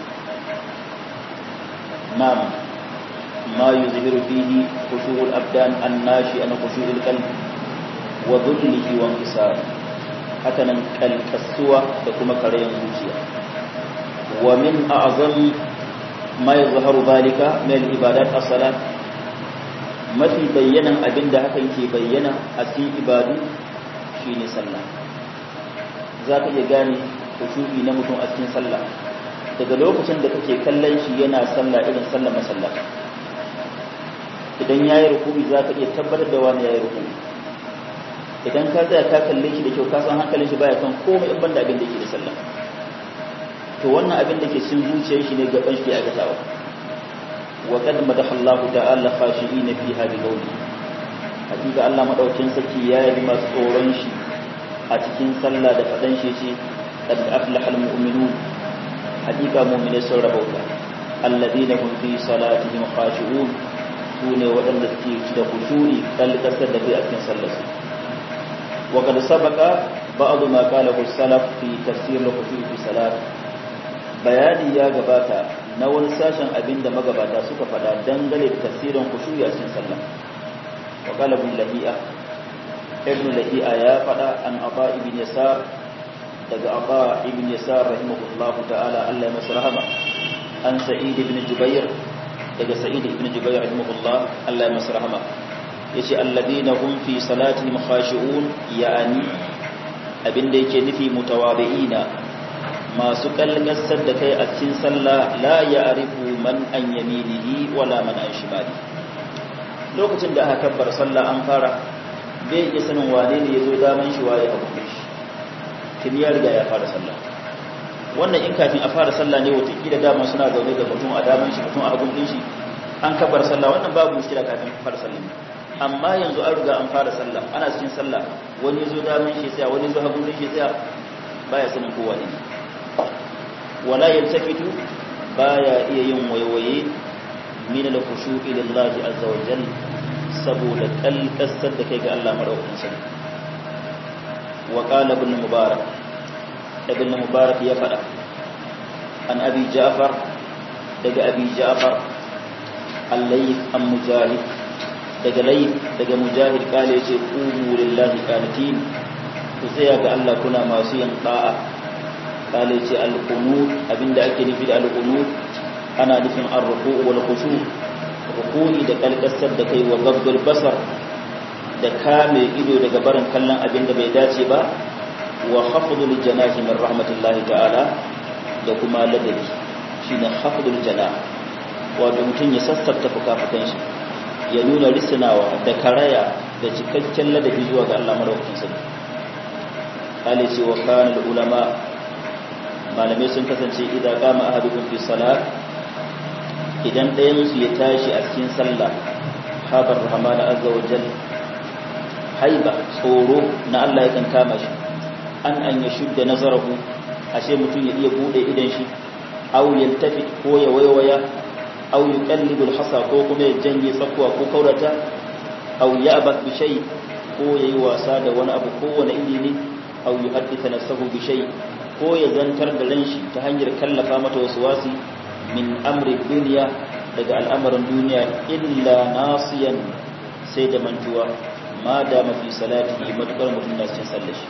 Speaker 1: na'am ما يظهر فيه خشوع الأبدان الناشئ عن خشوع القلب وذله وانكساره هكذا الكسوة تكون كريم زوجيا ومن أعظم ما يظهر ذلك من العبادات الصلاة mafi bayyanan abin da hakan ke bayyana a cikin ibadu shine sallah za ka iya gane kushu'i na mutum a cikin sallah daga lokacin da kake kallon shi yana sallah irin sallah masallah idan ya yi rukumi za ka iya tabbatar da wani ya yi rukumi idan ka tsaya ka kalle shi da kyau ka san hankalin shi baya kan komai in banda abin da yake da sallah to wannan abin da ke cin zuciyar shi ne gaban shi ke aikatawa wa qad madaha Allahu ta'ala khashi'in fi hadi qawli hakika Allah madaukin saki ya yi masu tsoron shi a cikin sallah da fadan shi ce qad aflaha al-mu'minun hakika mu'minai sun rabauta alladhina hum fi salatihim khashi'un su ne waɗanda suke da kushuri kalkasar da kai a cikin sallarsu wa kad sabaka ba'd ma qala salaf fi tafsir al-khushu' fi salat bayani ya gabata na wani sashen abinda magabata suka faɗa dangane da tafsirin khushu' a cikin sallah wa qala ibn lahi'a ibn lahi'a ya faɗa an aba ibn yasar daga Aba ibn Yasar rahimahullahu ta'ala Allah ya masa rahama an Sa'id ibn Jubair daga Sa'id ibn Jubair rahimahullah Allah ya masa rahama yace alladina hum fi salatihim khashi'un ya'ani abinda yake nufi mutawabi'ina masu kalgasar da kai a cikin sallah la ya'rifu man an yaminihi wala man an shimali lokacin da aka kabbar sallah an fara bai iya sanin wane ne yazo daman shi waye abu shi kin ya riga ya fara sallah wannan in kafin a fara sallah ne wata kila dama suna zaune da mutum a daman shi mutum a hagun din shi an kabbar sallah wannan babu mushkila kafin fara sallah amma yanzu an riga an fara sallah ana cikin sallah wani zo daman shi tsaya wani zo hagun shi tsaya baya sanin kowa ne wala yaltafitu baya iya yin waiwaye min al-khushu'i lillahi azza wa jalla saboda kalkasar da kai ga Allah madaukakin sarki wa qala ibn mubarak ibn mubarak ya fada an abi ja'far daga abi ja'far al-layth am mujahid daga layth daga mujahid kale yace qumu lillahi qanitin ku tsaya ga Allah kuna masu yin da'a kale yace al-qunut abinda ake nufi da al-qunut ana nufin ar-ruku' wal khushu' ruku'i da kalkasar da kai wa gabdul basar da kame ido daga barin kallon abin da bai dace ba wa khafdul janahi min rahmatillahi ta'ala da kuma ladabi shine khafdul janah wato mutum ya sassafta fukafukan shi ya nuna risinawa da karaya da cikakken ladabi zuwa ga Allah madaukakin sarki kale ce wa kana ulama malamai sun kasance idan qama ahadukum fi salat idan ɗayansu ya tashi a cikin sallah habar rahmana azza wa jal haiba tsoro na Allah yakan kama shi an an ya shudda nazarahu ashe mutum ya iya bude idan shi aw yaltafi ko ya waiwaya aw yuqallibu alhasa ko kuma ya janye tsakuwa ko kaurata aw ya'bak bi shay ko yayi wasa da wani abu ko wani iri ne aw yuhadditha nafsahu bi shay ko ya zantar da ran shi ta hanyar kallafa mata wasu wasi min amri duniya daga al'amarin duniya illa nasiyan sai da mantuwa ma da mafi salati matukar mutum na cikin sallashi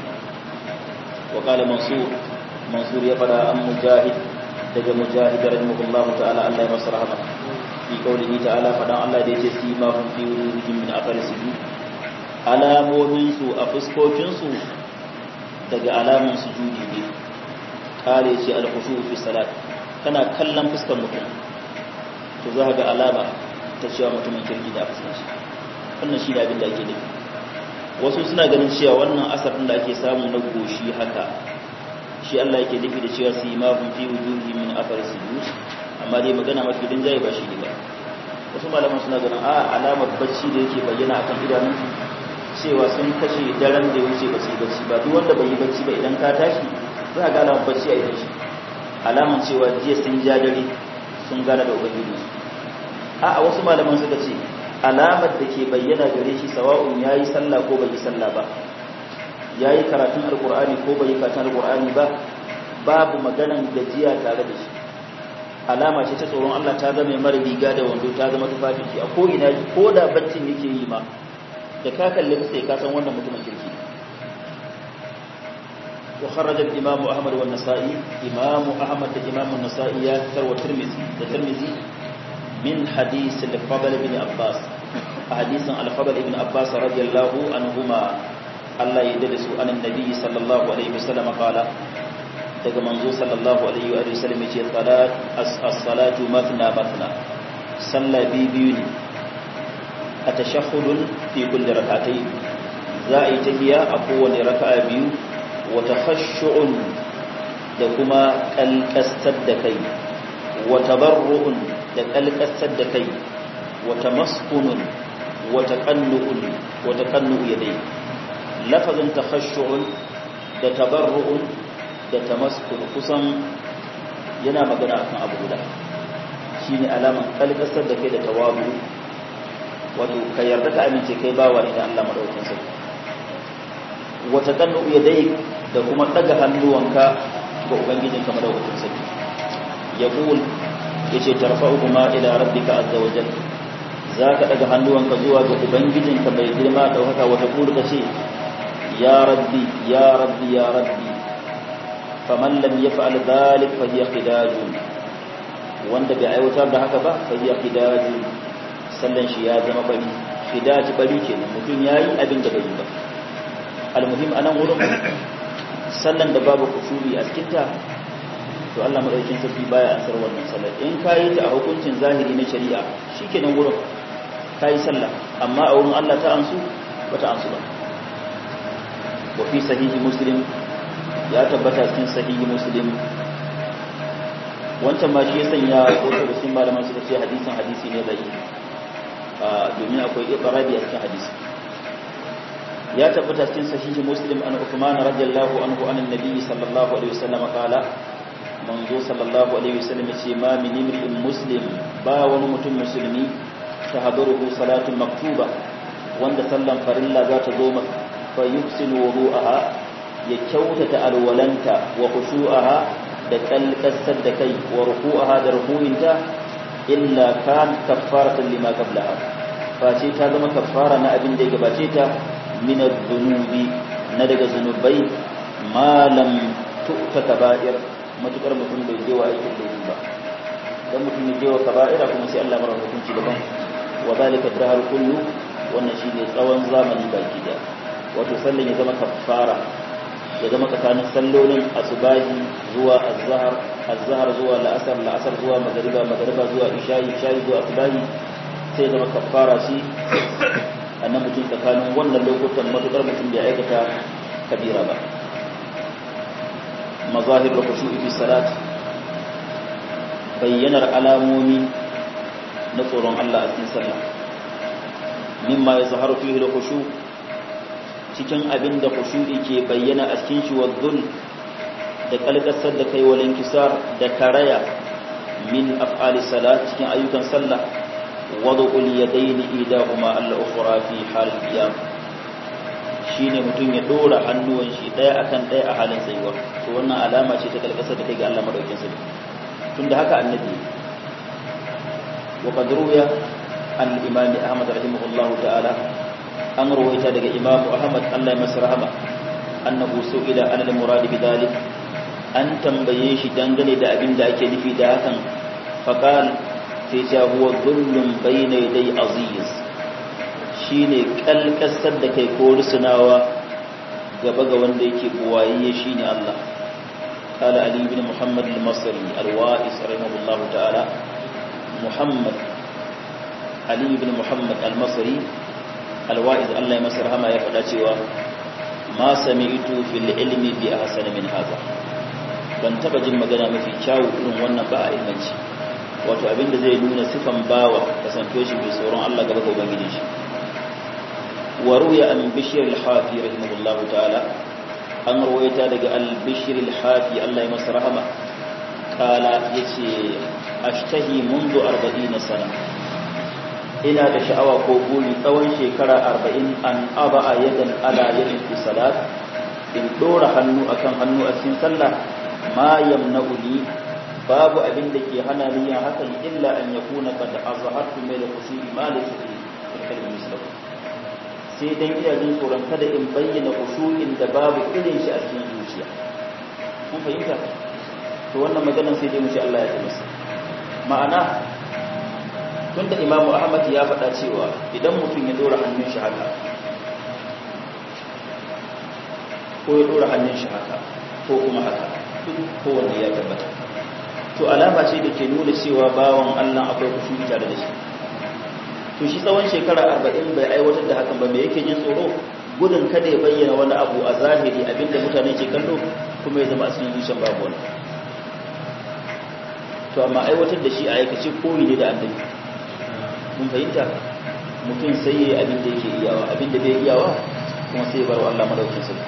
Speaker 1: wa kala mansur mansur ya fara an mujahid daga mujahid rahimahullahu ta'ala Allah ya masa rahama fi qaulihi ta'ala fadan Allah da yake sima hum fi wujuhihim min athari sujud alamomin su a fuskokin su daga alamun sujudi ne kare ce al-khushu fi salat kana kallon fuskar mutum to za ga alama ta cewa mutumin kirki da fuskar shi wannan shi da abin da ake nufi wasu suna ganin cewa wannan asarin da ake samu na goshi haka shi Allah yake nufi da cewa su yi mafin fi wujuhi min afar sujud amma dai magana mafi din jayi ba shi ne ba wasu malaman suna ganin a alamar bacci da yake bayyana akan idanun cewa sun kashe daren da ya wuce ba su yi bacci ba duk wanda bai yi bacci ba idan ka tashi za ga alamar bacci a idan shi alaman cewa jiya sun ja dare sun gane da ubangiji a a wasu malaman suka ce alamar da ke bayyana gare shi sawa'un yayi sallah ko bai yi sallah ba yayi karatun alqur'ani ko bai yi karatun alqur'ani ba babu maganan gajiya tare da shi alama ce ta tsoron Allah ta zama mara riga da wando ta zama tufafin shi a ko ina ko da baccin yake yi ma da ka kalle sai ka san wannan mutumin kirki وخرج الإمام أحمد والنسائي إمام أحمد الإمام النسائي يكثر والترمذي الترمذي من حديث الفضل بن عباس حديث الفضل بن عباس رضي الله عنهما الله يدرس عن النبي صلى الله عليه وسلم قال daga manzo sallallahu alaihi wa sallam yace salat as-salatu mathna mathna salla bi biyu ne atashahhudun fi kulli rak'atayn za a yi tahiya a kowane raka'a biyu wata khashu'un da kuma kalkastar da kai wata barru'un da kalkastar da kai wata maskunun wata kannu'un wata kannu'u yadai lafazin takhashu'un da tabarru'un da tamaskun kusan yana magana akan abu guda shine alaman kalkastar da kai da tawabu wato ka yarda ka amince kai bawa ne da Allah madaukakin sarki wata kannu yadai da kuma daga hannuwanka ga ubangijin ka madaukakin sarki yaqul yace tarfa'uhuma ila rabbika azza wa jalla zaka daga hannuwanka zuwa ga ubangijin ka bai girma da haka wata kulu kace ya rabbi ya rabbi ya rabbi faman lam yaf'al dhalik fa hiya qidajun wanda bai aiwatar da haka ba fa hiya qidajun sallan shi ya zama bari qidaj bari kenan mutum yayi abin da bai yi ba almuhim anan wurin sallan da babu kusuri a cikin ta to Allah madaukakin sarki baya asar wannan sallar in kayi ta a hukuncin zahiri na shari'a shikenan wurin kayi sallah amma a wurin Allah ta ansu bata ansu ba wa fi sahihi muslim ya tabbata cikin sahihi muslim wancan ma shi ya sanya ko da cikin malaman suka ce hadisin hadisi ne bai domin akwai iqrabi a cikin hadisi ya tabbata cikin sahihi muslim an Uthman radiyallahu anhu an annabi sallallahu alaihi wasallam qala manzo sallallahu alaihi wasallam ce ma min imri'in muslim ba wani mutum musulmi tahduruhu salatun maktuba wanda sallan farilla za ta zo masa fa yuhsinu wudu'aha ya kyautata alwalanta wa khushu'aha da kalkasar da kai wa ruku'aha da ruku'inta illa kan kaffaratan lima qablaha face ta zama kaffara na abin da ya gabace ta min adh-dhunubi na daga zunubai ma lam tu'ta kaba'ir matukar mutum bai je wa aikin laifi ba dan mutum ya je wa kaba'ira kuma sai Allah mara hukunci daban wa zalika dahar kullu wannan shine tsawon zamani baki da wato sallan ya zama kaffara ya zama tsakanin sallolin asubahi zuwa azhar azhar zuwa la'asar la'asar zuwa magriba magriba zuwa isha'i isha'i zuwa asubahi sai zama kaffara shi annan mutum tsakanin wannan lokutan matukar mutum bai aikata kabira ba mazahir da khushu'i fi salat bayyanar alamomi na tsoron Allah a cikin sallah mimma yazharu fihi al-khushu cikin abin da khushu'i ke bayyana a cikin shi wadhul da kalkasar da kai walin kisar da karaya min af'ali salat cikin ayyukan sallah wad'ul yadaini idahuma al-ukhra fi hal qiyam shine mutum ya dora hannuwan shi daya akan daya a halin tsayuwa to wannan alama ce ta kalkasar da kai ga Allah madaukin sarki tunda haka annabi wa qad ruya an imam ahmad rahimahullah ta'ala an ruwaita daga imam ahmad Allah ya masa rahama annahu su'ila an al-murad bidalik an tambaye shi dangane da abin da ake nufi da hakan faqal sai ya huwa dhullun bayna yaday aziz shine kalkasar da kai ko rusunawa gaba ga wanda yake buwaye shine Allah قال علي بن محمد المصري الوائس رحمه الله تعالى محمد علي بن محمد المصري الوائس الله يمسر هما يفعل cewa ما سمعت في العلم بأحسن من هذا ban taba jin magana mafi kyawu irin wannan ba a ilmanci wato abinda zai nuna sifan bawa kasanto shi mai tsoron Allah gaba ga ubangiji shi wa ruya an bishir al-hafi rahimahullahu ta'ala an rawaita daga al-bishir al-hafi Allah ya masa rahama kala yace ashtahi mundu 40 sana ina da sha'awa ko buri tsawon shekara 40 an aba yadan ala yadin fi salat in dora hannu akan hannu a cikin sallah ma yamna'uni babu abin da ke hana ni yin hakan illa an yakuna qad azhartu min al-khushu'i ma laysa fi kalmi muslim sai dan ina jin tsoron kada in bayyana khushu'in da babu irin shi a cikin zuciya kun fahimta to wannan maganar sai dai mu ce Allah ya tabbata ma'ana tunda Imam Ahmad ya faɗa cewa idan mutum ya dora hannun shi haka ko ya dora hannun shi haka ko kuma haka ko wanda ya tabbata to alama ce da ke nuna cewa bawan Allah akwai khushu'i tare da shi to shi tsawon shekara arba'in bai aiwatar da hakan ba me yake jin tsoro gudun kada ya bayyana wani abu a zahiri abinda mutane ke kallo kuma ya zama a cikin zuciyar babu wani to amma aiwatar da shi a aikace koyi ne da annabi mun fahimta mutum sai yayi abin da yake iyawa abin da bai iyawa kuma sai ya bar Allah madaukin sarki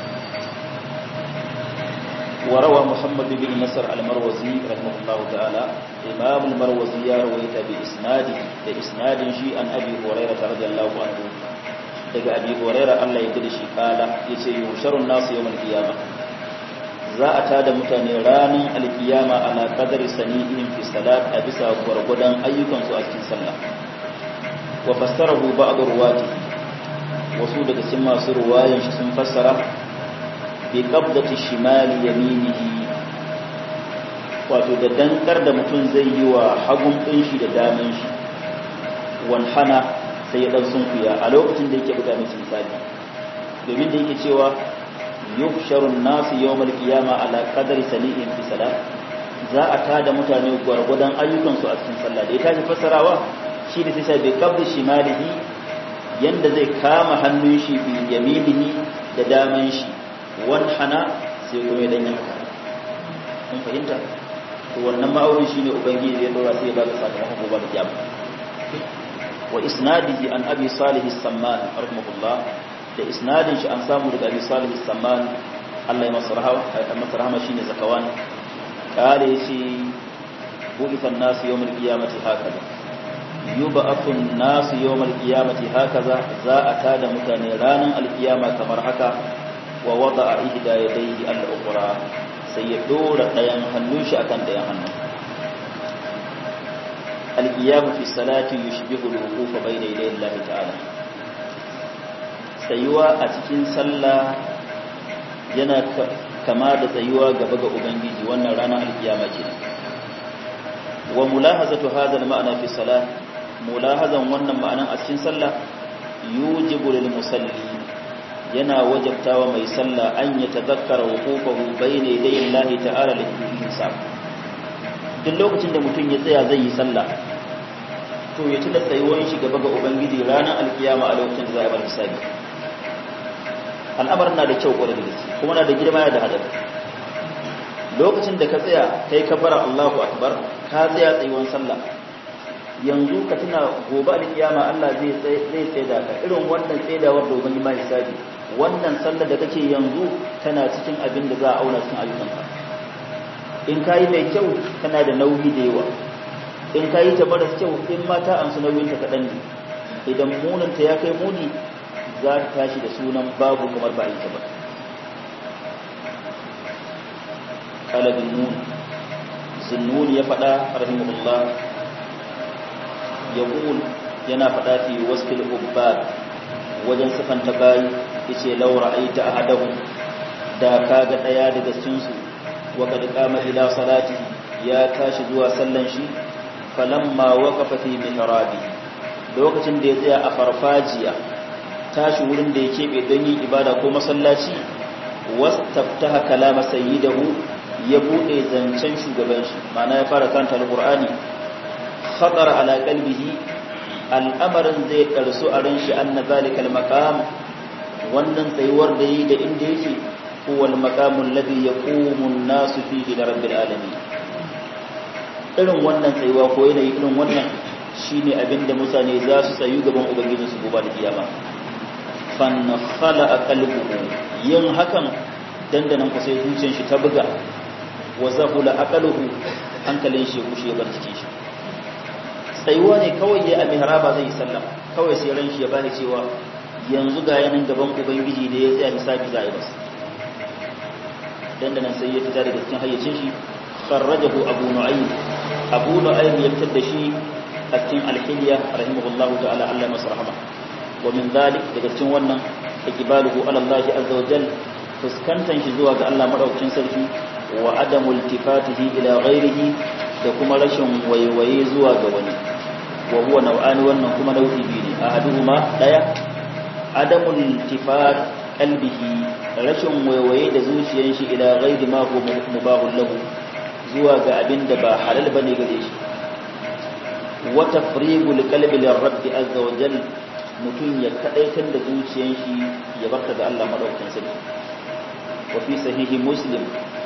Speaker 1: وروى محمد بن نصر المروزي رحمه الله تعالى إمام المروزي يروي بإسناده بإسناد شيء عن أبي هريرة رضي الله عنه daga abi huraira Allah ya gida shi kala yace yusharun nasu yawmal qiyama za a tada mutane ranar alkiyama ala qadari sanihim fi salat a bisa gwargwadon ayyukan su a cikin sallah wa fassarahu ba'd ruwati wasu daga cikin masu ruwayan shi sun fassara bi qabdati shimali yaminihi wato da dankar da mutum zai yi wa hagun ɗin shi da daman shi wanhana sai ya ɗan sunkuya a lokacin da yake buga musu misali domin da yake cewa yuhsharun nasu yawmal qiyama ala qadri sani'in fi salat za a tada mutane gwargwadon ayyukansu a cikin sallah da ya tashi fassarawa shi da sai bai kabda shimalihi yanda zai kama hannun shi bi yaminihi da daman shi wanhana sai kuma ya danya haka kun fahimta to wannan ma'auni shine ubangiji ya dora sai ya baka sakamakon gobe da kiyama wa isnadihi an abi salih as-samman rahimahullah da isnadin shi an samu daga abi salih as-samman Allah ya masa rahama masa rahama shine zakawan kare yace bu'itha an-nas yawm al-qiyamati hakaza yub'athu an-nas yawm al-qiyamati hakaza za a tada mutane ranan al-qiyama kamar haka wa wada'a ihda yadayhi al-ukhra sai ya dora dayan hannun shi akan dayan hannun al-qiyam fi salati yushbihu al-wuquf bayna yaday Allah ta'ala tsayuwa a cikin sallah yana kama da tsayuwa gaba ga ubangiji wannan ranar alkiyama ce wa mulahazatu hadha al-ma'na fi salat mulahazan wannan ma'anan a cikin sallah yujibu lil musalli yana wajabtawa mai sallah an ya tazakkara wuqufahu bayna yaday Allah ta'ala lil hisab duk lokacin da mutum ya tsaya zai yi sallah to ya tuna tsayuwar shi gaba ga ubangiji ranar alkiyama a lokacin da za a bar hisabi al'amarin na da kyau kwarai da gaske kuma na da girma da hadari lokacin da ka tsaya kai kabara Allahu akbar ka tsaya tsayuwan sallah yanzu ka tuna gobe alkiyama Allah zai zai tsaida ka irin wannan tsaidawar da ubangi mai hisabi wannan sallar da kake yanzu tana cikin abin da za a auna cikin ayyukanka in kayi mai kyau kana da nauyi da yawa in kayi ta maras kyau in mata an su nauyin ta kaɗan ne idan munanta ya kai muni za ta tashi da sunan babu kamar ba ita ba kala bin nun zinnun ya faɗa rahimahullah ya yana faɗa fi waskil ubbad wajen sifanta bayi yace laura aita ahadahum da kaga daya daga cikin su wa kad qama ila salati ya tashi zuwa sallan shi falamma waqafa fi mihrabi lokacin da ya tsaya a farfajiya tashi wurin da ya keɓe don yin ibada ko masallaci wastaftaha kalama sayyidahu ya bude zancen shugaban shi ma'ana ya fara kanta alqur'ani khatar ala qalbihi al'amarin zai karsu a ran shi anna zalika almaqam wannan tsayuwar da yi da inda yake huwa almaqam alladhi yaqumu an-nasu fihi li rabbil alamin irin wannan tsayuwa ko yanayi irin wannan shine abinda mutane za su tsayu gaban ubangijinsu gobe da kiyama fannafala a kalbuhu yin hakan dandanan ku sai zuciyar shi ta buga wa zahula aqaluhu hankalin shi kushe bar cikin shi tsayuwa ne kawai ya a mihraba zai sallama kawai sai ran shi ya bani cewa yanzu ga yanin gaban ubangiji da ya tsaya hisabi za a yi masa dandanan sai ya fita daga cikin hayyacin shi kharrajahu abu nu'aym abu nu'aym ya fitar da shi a cikin alhiliya rahimahullahu ta'ala Allah masa rahama wa min dalik daga cikin wannan iqbaluhu ala Allah azza wa jal fuskantan shi zuwa ga Allah madaukakin sarki wa adamu iltifatihi ila ghairihi da kuma rashin waiwaye zuwa ga wani wa huwa nau'ani wannan kuma nau'i biyu ne ahaduhuma daya adamu iltifat qalbihi rashin waiwaye da zuciyar shi ila ghairi ma huwa mubahul lahu zuwa ga abin da ba halal bane gare shi wa tafrigul qalbi lirabbi azza wa jalla mutum ya kadaitar da zuciyar shi ya barka ga Allah madaukakin sarki wa fi sahihi muslim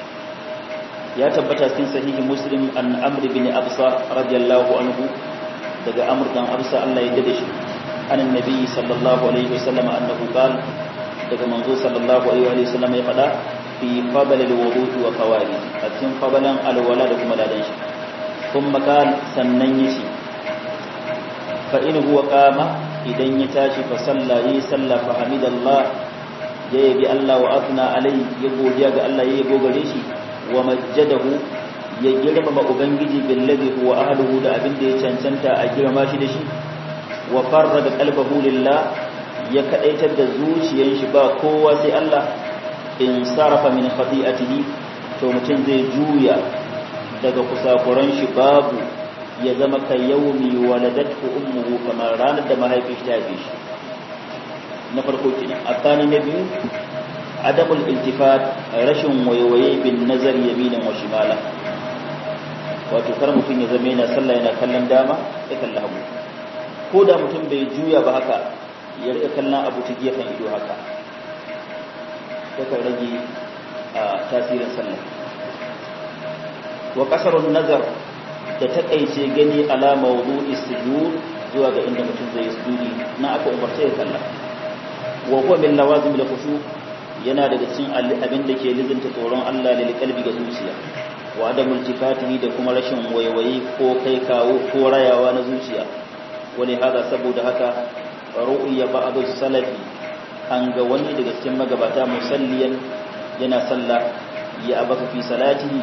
Speaker 1: ya tabbata cikin sahihi muslim an amr bin absa radiyallahu anhu daga amr dan absa Allah ya dade shi an annabi sallallahu alaihi wasallam annahu qala daga manzo sallallahu alaihi wasallam ya fada fi fadl alwudu wa qawali a cikin fadalan alwala da kuma ladan shi kuma kan sannan yace fa in huwa qama idan ya tashi fa sallayi salla fa hamidallah ya yabi Allah wa athna alai ya godiya ga Allah ya yabo gare shi wa majjadahu ya girmama ubangiji billazi huwa ahluhu da abin da ya cancanta a girma shi da shi wa farraga qalbahu lillah ya kadaitar da zuciyar shi ba kowa sai Allah in sarafa min khati'atihi to mutum zai juya daga kusakuran shi babu ya zama ka yaumi waladatu ummuhu kamar ranar da mahaifin shi ta haife shi na farko kenan akani na biyu adamul iltifat rashin waiwaye bin nazar yaminin wa shimala wato kar mutum ya zama yana sallah yana kallon dama ya kalla hagu ko da mutum bai juya ba haka ya rika kallon abu ta gefen ido haka yakan rage a tasirin sallah wa kasarun nazar da takaice gani ala mawdu'i sujud zuwa ga inda mutum zai sujudi na aka umarce ya kalla wa huwa min lawazim da khushu yana daga cikin abin da ke lizinta tsoron Allah lil qalbi ga zuciya wa adamul tifatihi da kuma rashin waiwaye ko kai kawo ko rayawa na zuciya wani hada saboda haka ru'ya ba'du salafi an ga wani daga cikin magabata musalliyan yana sallah ya abaka fi salatihi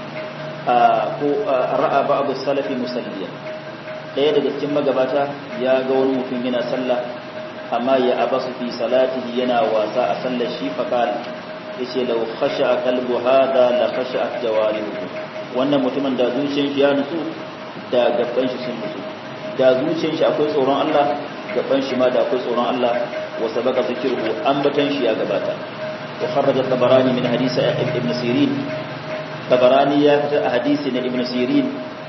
Speaker 1: ko ra'a ba'du salafi musalliyan daya daga cikin magabata ya ga wani mutum yana sallah amma ya abasu fi salatihi yana wasa a sallar shi faqal yace law khasha'a qalbu hada la khasha'at jawarihu wannan mutumin da zuciyar shi ya nutsu da gaban shi sun nutsu da zuciyar shi akwai tsoron Allah gaban shi ma da akwai tsoron Allah wa sabaka zikruhu ambatan shi ya gabata wa kharraja tabarani min hadisi ibn sirin tabarani ya fita a hadisi na ibn sirin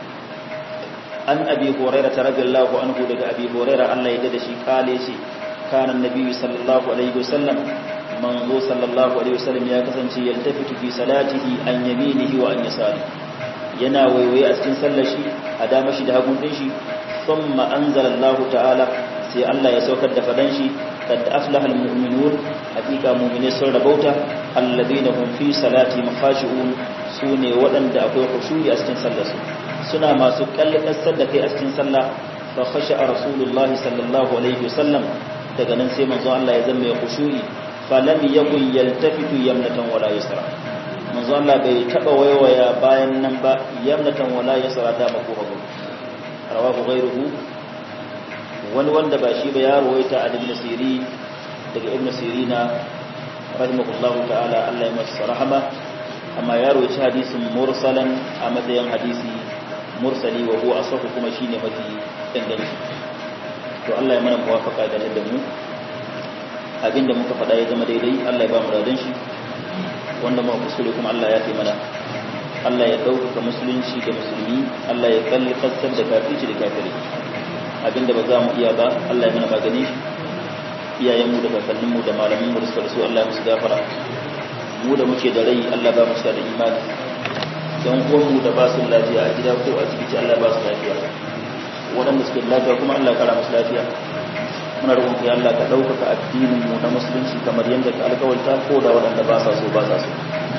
Speaker 1: an abi hurairah radiyallahu anhu daga abi hurairah Allah ya dade shi kale shi kana annabi sallallahu alaihi wasallam manzo sallallahu alaihi wasallam ya kasance yaltafitu fi salatihi an yaminihi wa an yasari yana waiwaye a cikin sallar shi a dama shi da hagun din shi thumma anzala Allah ta'ala sai Allah ya saukar da fadan shi kad aflaha almu'minun hakika mu'mine sun rabauta alladheena hum fi salati khashi'un sune waɗanda akwai khushu'i a cikin sallar su suna masu kallakasar da kai a cikin sallah fa khasha'a rasulullah sallallahu alaihi wasallam daga nan sai manzo Allah ya zama ya khushu'i falam yakun yaltafitu yamnatan wala yusra manzo Allah bai taba waiwaya bayan nan ba yamnatan wala yusra da mako hagu rawahu ghayruhu wani wanda ba shi ba ya rawaita a ibn siri daga ibn sirina rahimahullahu ta'ala Allah ya masa rahama amma ya rawaita hadisin mursalan a matsayin hadisi mursali wa huwa asahu kuma shine mafi inganci to Allah ya mana muwafaka da da mu abinda muka faɗa ya zama daidai Allah ya ba mu radan shi wanda muka kuskure kuma Allah ya fi mana Allah ya ɗaukaka musulunci da musulmi Allah ya kalli kassar da kafirci da kafiri abinda ba za mu iya ba Allah ya mana magani shi iyayenmu da kakanninmu da malaminmu da suka rasu Allah ya musu gafara mu da muke da rai Allah ba mu da imani yan uwanmu da ba su lafiya a gida ko a asibiti Allah ba su lafiya waɗanda suke lafiya kuma Allah ya kara musu lafiya muna roƙon ka Allah ka ɗaukaka addinin mu na musulunci kamar yadda ka alƙawarta ko da waɗanda ba sa so ba sa so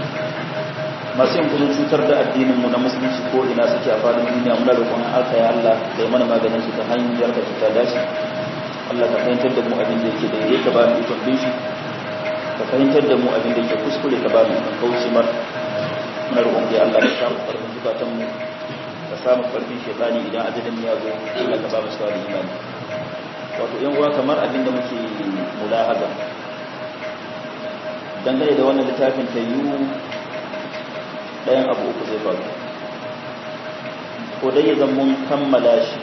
Speaker 1: masu yin kudin cutar da addinin mu na musulunci ko ina suke a faɗin duniya muna roƙon alka ya Allah da ya mana maganin su ta hanyar ka ta dace Allah ka fahimtar da mu abin da yake daidai ka ba mu ikon bin shi ka fahimtar da mu abin da yake kuskure ka ba mu ikon kauce mar muna roƙon ya Allah ka samu ƙarfin zukatan mu ka samu ƙarfin shaytani idan ajalin ya zo Allah ka ba mu sawa imani wato yan uwa kamar abin da muke mulahaza dangane da wannan littafin ta yiwu ɗayan abu uku zai faru ko dai zan mun kammala shi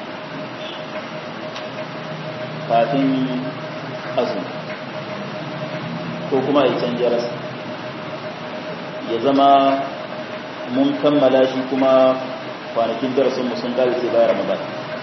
Speaker 1: kafin azumi ko kuma ya canja rasa ya zama mun kammala shi kuma kwanakin darasinmu sun kare sai bayan ramadan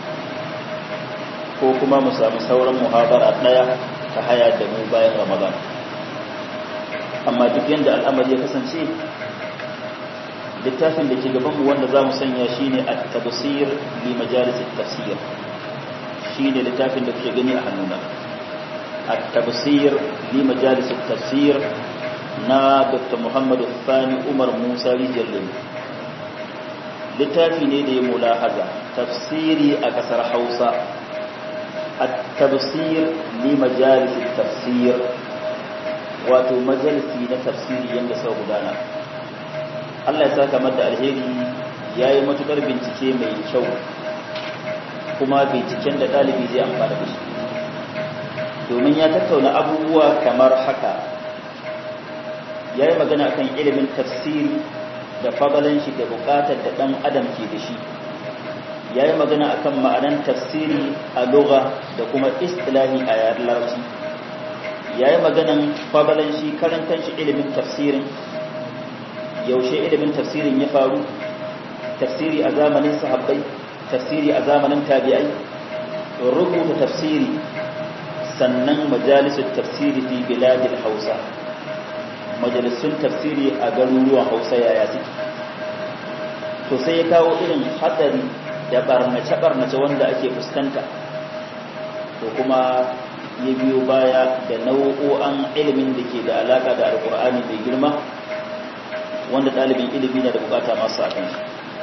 Speaker 1: ko kuma mu sami sauran muhabara ɗaya ta haya da mu bayan ramadan amma duk yadda al'amari ya kasance littafin da ke gabanmu wanda za mu sanya shi ne a tabasir li majalisar tafsir shi ne littafin da kuke gani a hannuna a tabasir li majalisar tafsir na dr muhammadu fani umar musa rijiyar lemu littafi ne da ya mulahaza tafsiri a kasar hausa a tabasir li majalisar tafsir wato majalisi na tafsiri yadda sau gudana Allah ya saka mata alheri ya yi matukar bincike mai kyau kuma binciken da ɗalibi zai amfana da shi domin ya tattauna abubuwa kamar haka ya yi magana akan ilimin tafsiri da fadalan shi da bukatar da ɗan adam ke da shi ya yi magana akan ma'anan tafsiri a lugha da kuma istilahi a yaren larabci ya yi maganan fadalan shi karan kanshi ilimin tafsirin yaushe ilimin tafsirin ya faru tafsiri a zamanin sahabbai tafsiri a zamanin tabi'ai rubuta tafsiri sannan majalisun tafsiri fi biladil hausa majalisun tafsiri a garuruwan hausa yaya suke to sai ya kawo irin hatsari da barnace-barnace wanda ake fuskanta to kuma ya biyo baya da nau'o'an ilimin da ke da alaka da alkur'ani mai girma wanda ɗalibin ilimi na da bukata masu a kansu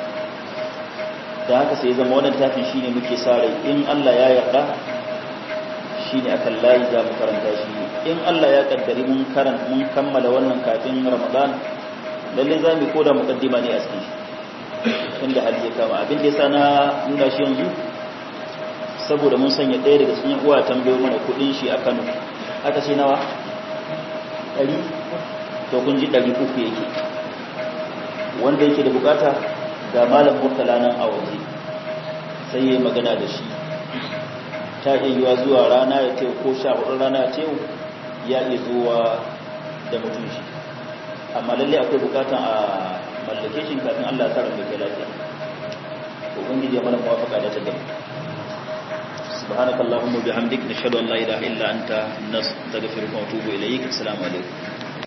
Speaker 1: da haka sai zama wannan tafin shine muke sa rai in Allah ya yarda shine akan layi za mu karanta shi in Allah ya kaddari mun karanta mun kammala wannan kafin Ramadan lalle za mu koda mukaddima ne a cikin shi tunda hali ya kama abin da yasa na nuna shi yanzu saboda mun sanya ɗaya daga cikin uwa tambayo mana kuɗin shi a Kano aka ce nawa ɗari to kun ji ɗari uku yake wanda yake da bukata ga malam murtala nan a waje sai ya yi magana da shi ta iya yiwa zuwa rana ya teku ko sha hudu rana ya teku ya iya zuwa da mutum shi amma lalle akwai bukatan a mallake shi kafin Allah ta rabu kai lafiya to ubangiji ya mana muwafaqa da tadabbur subhanakallahumma bihamdik nashhadu an la ilaha illa anta nastaghfiruka wa atubu ilayk assalamu alaikum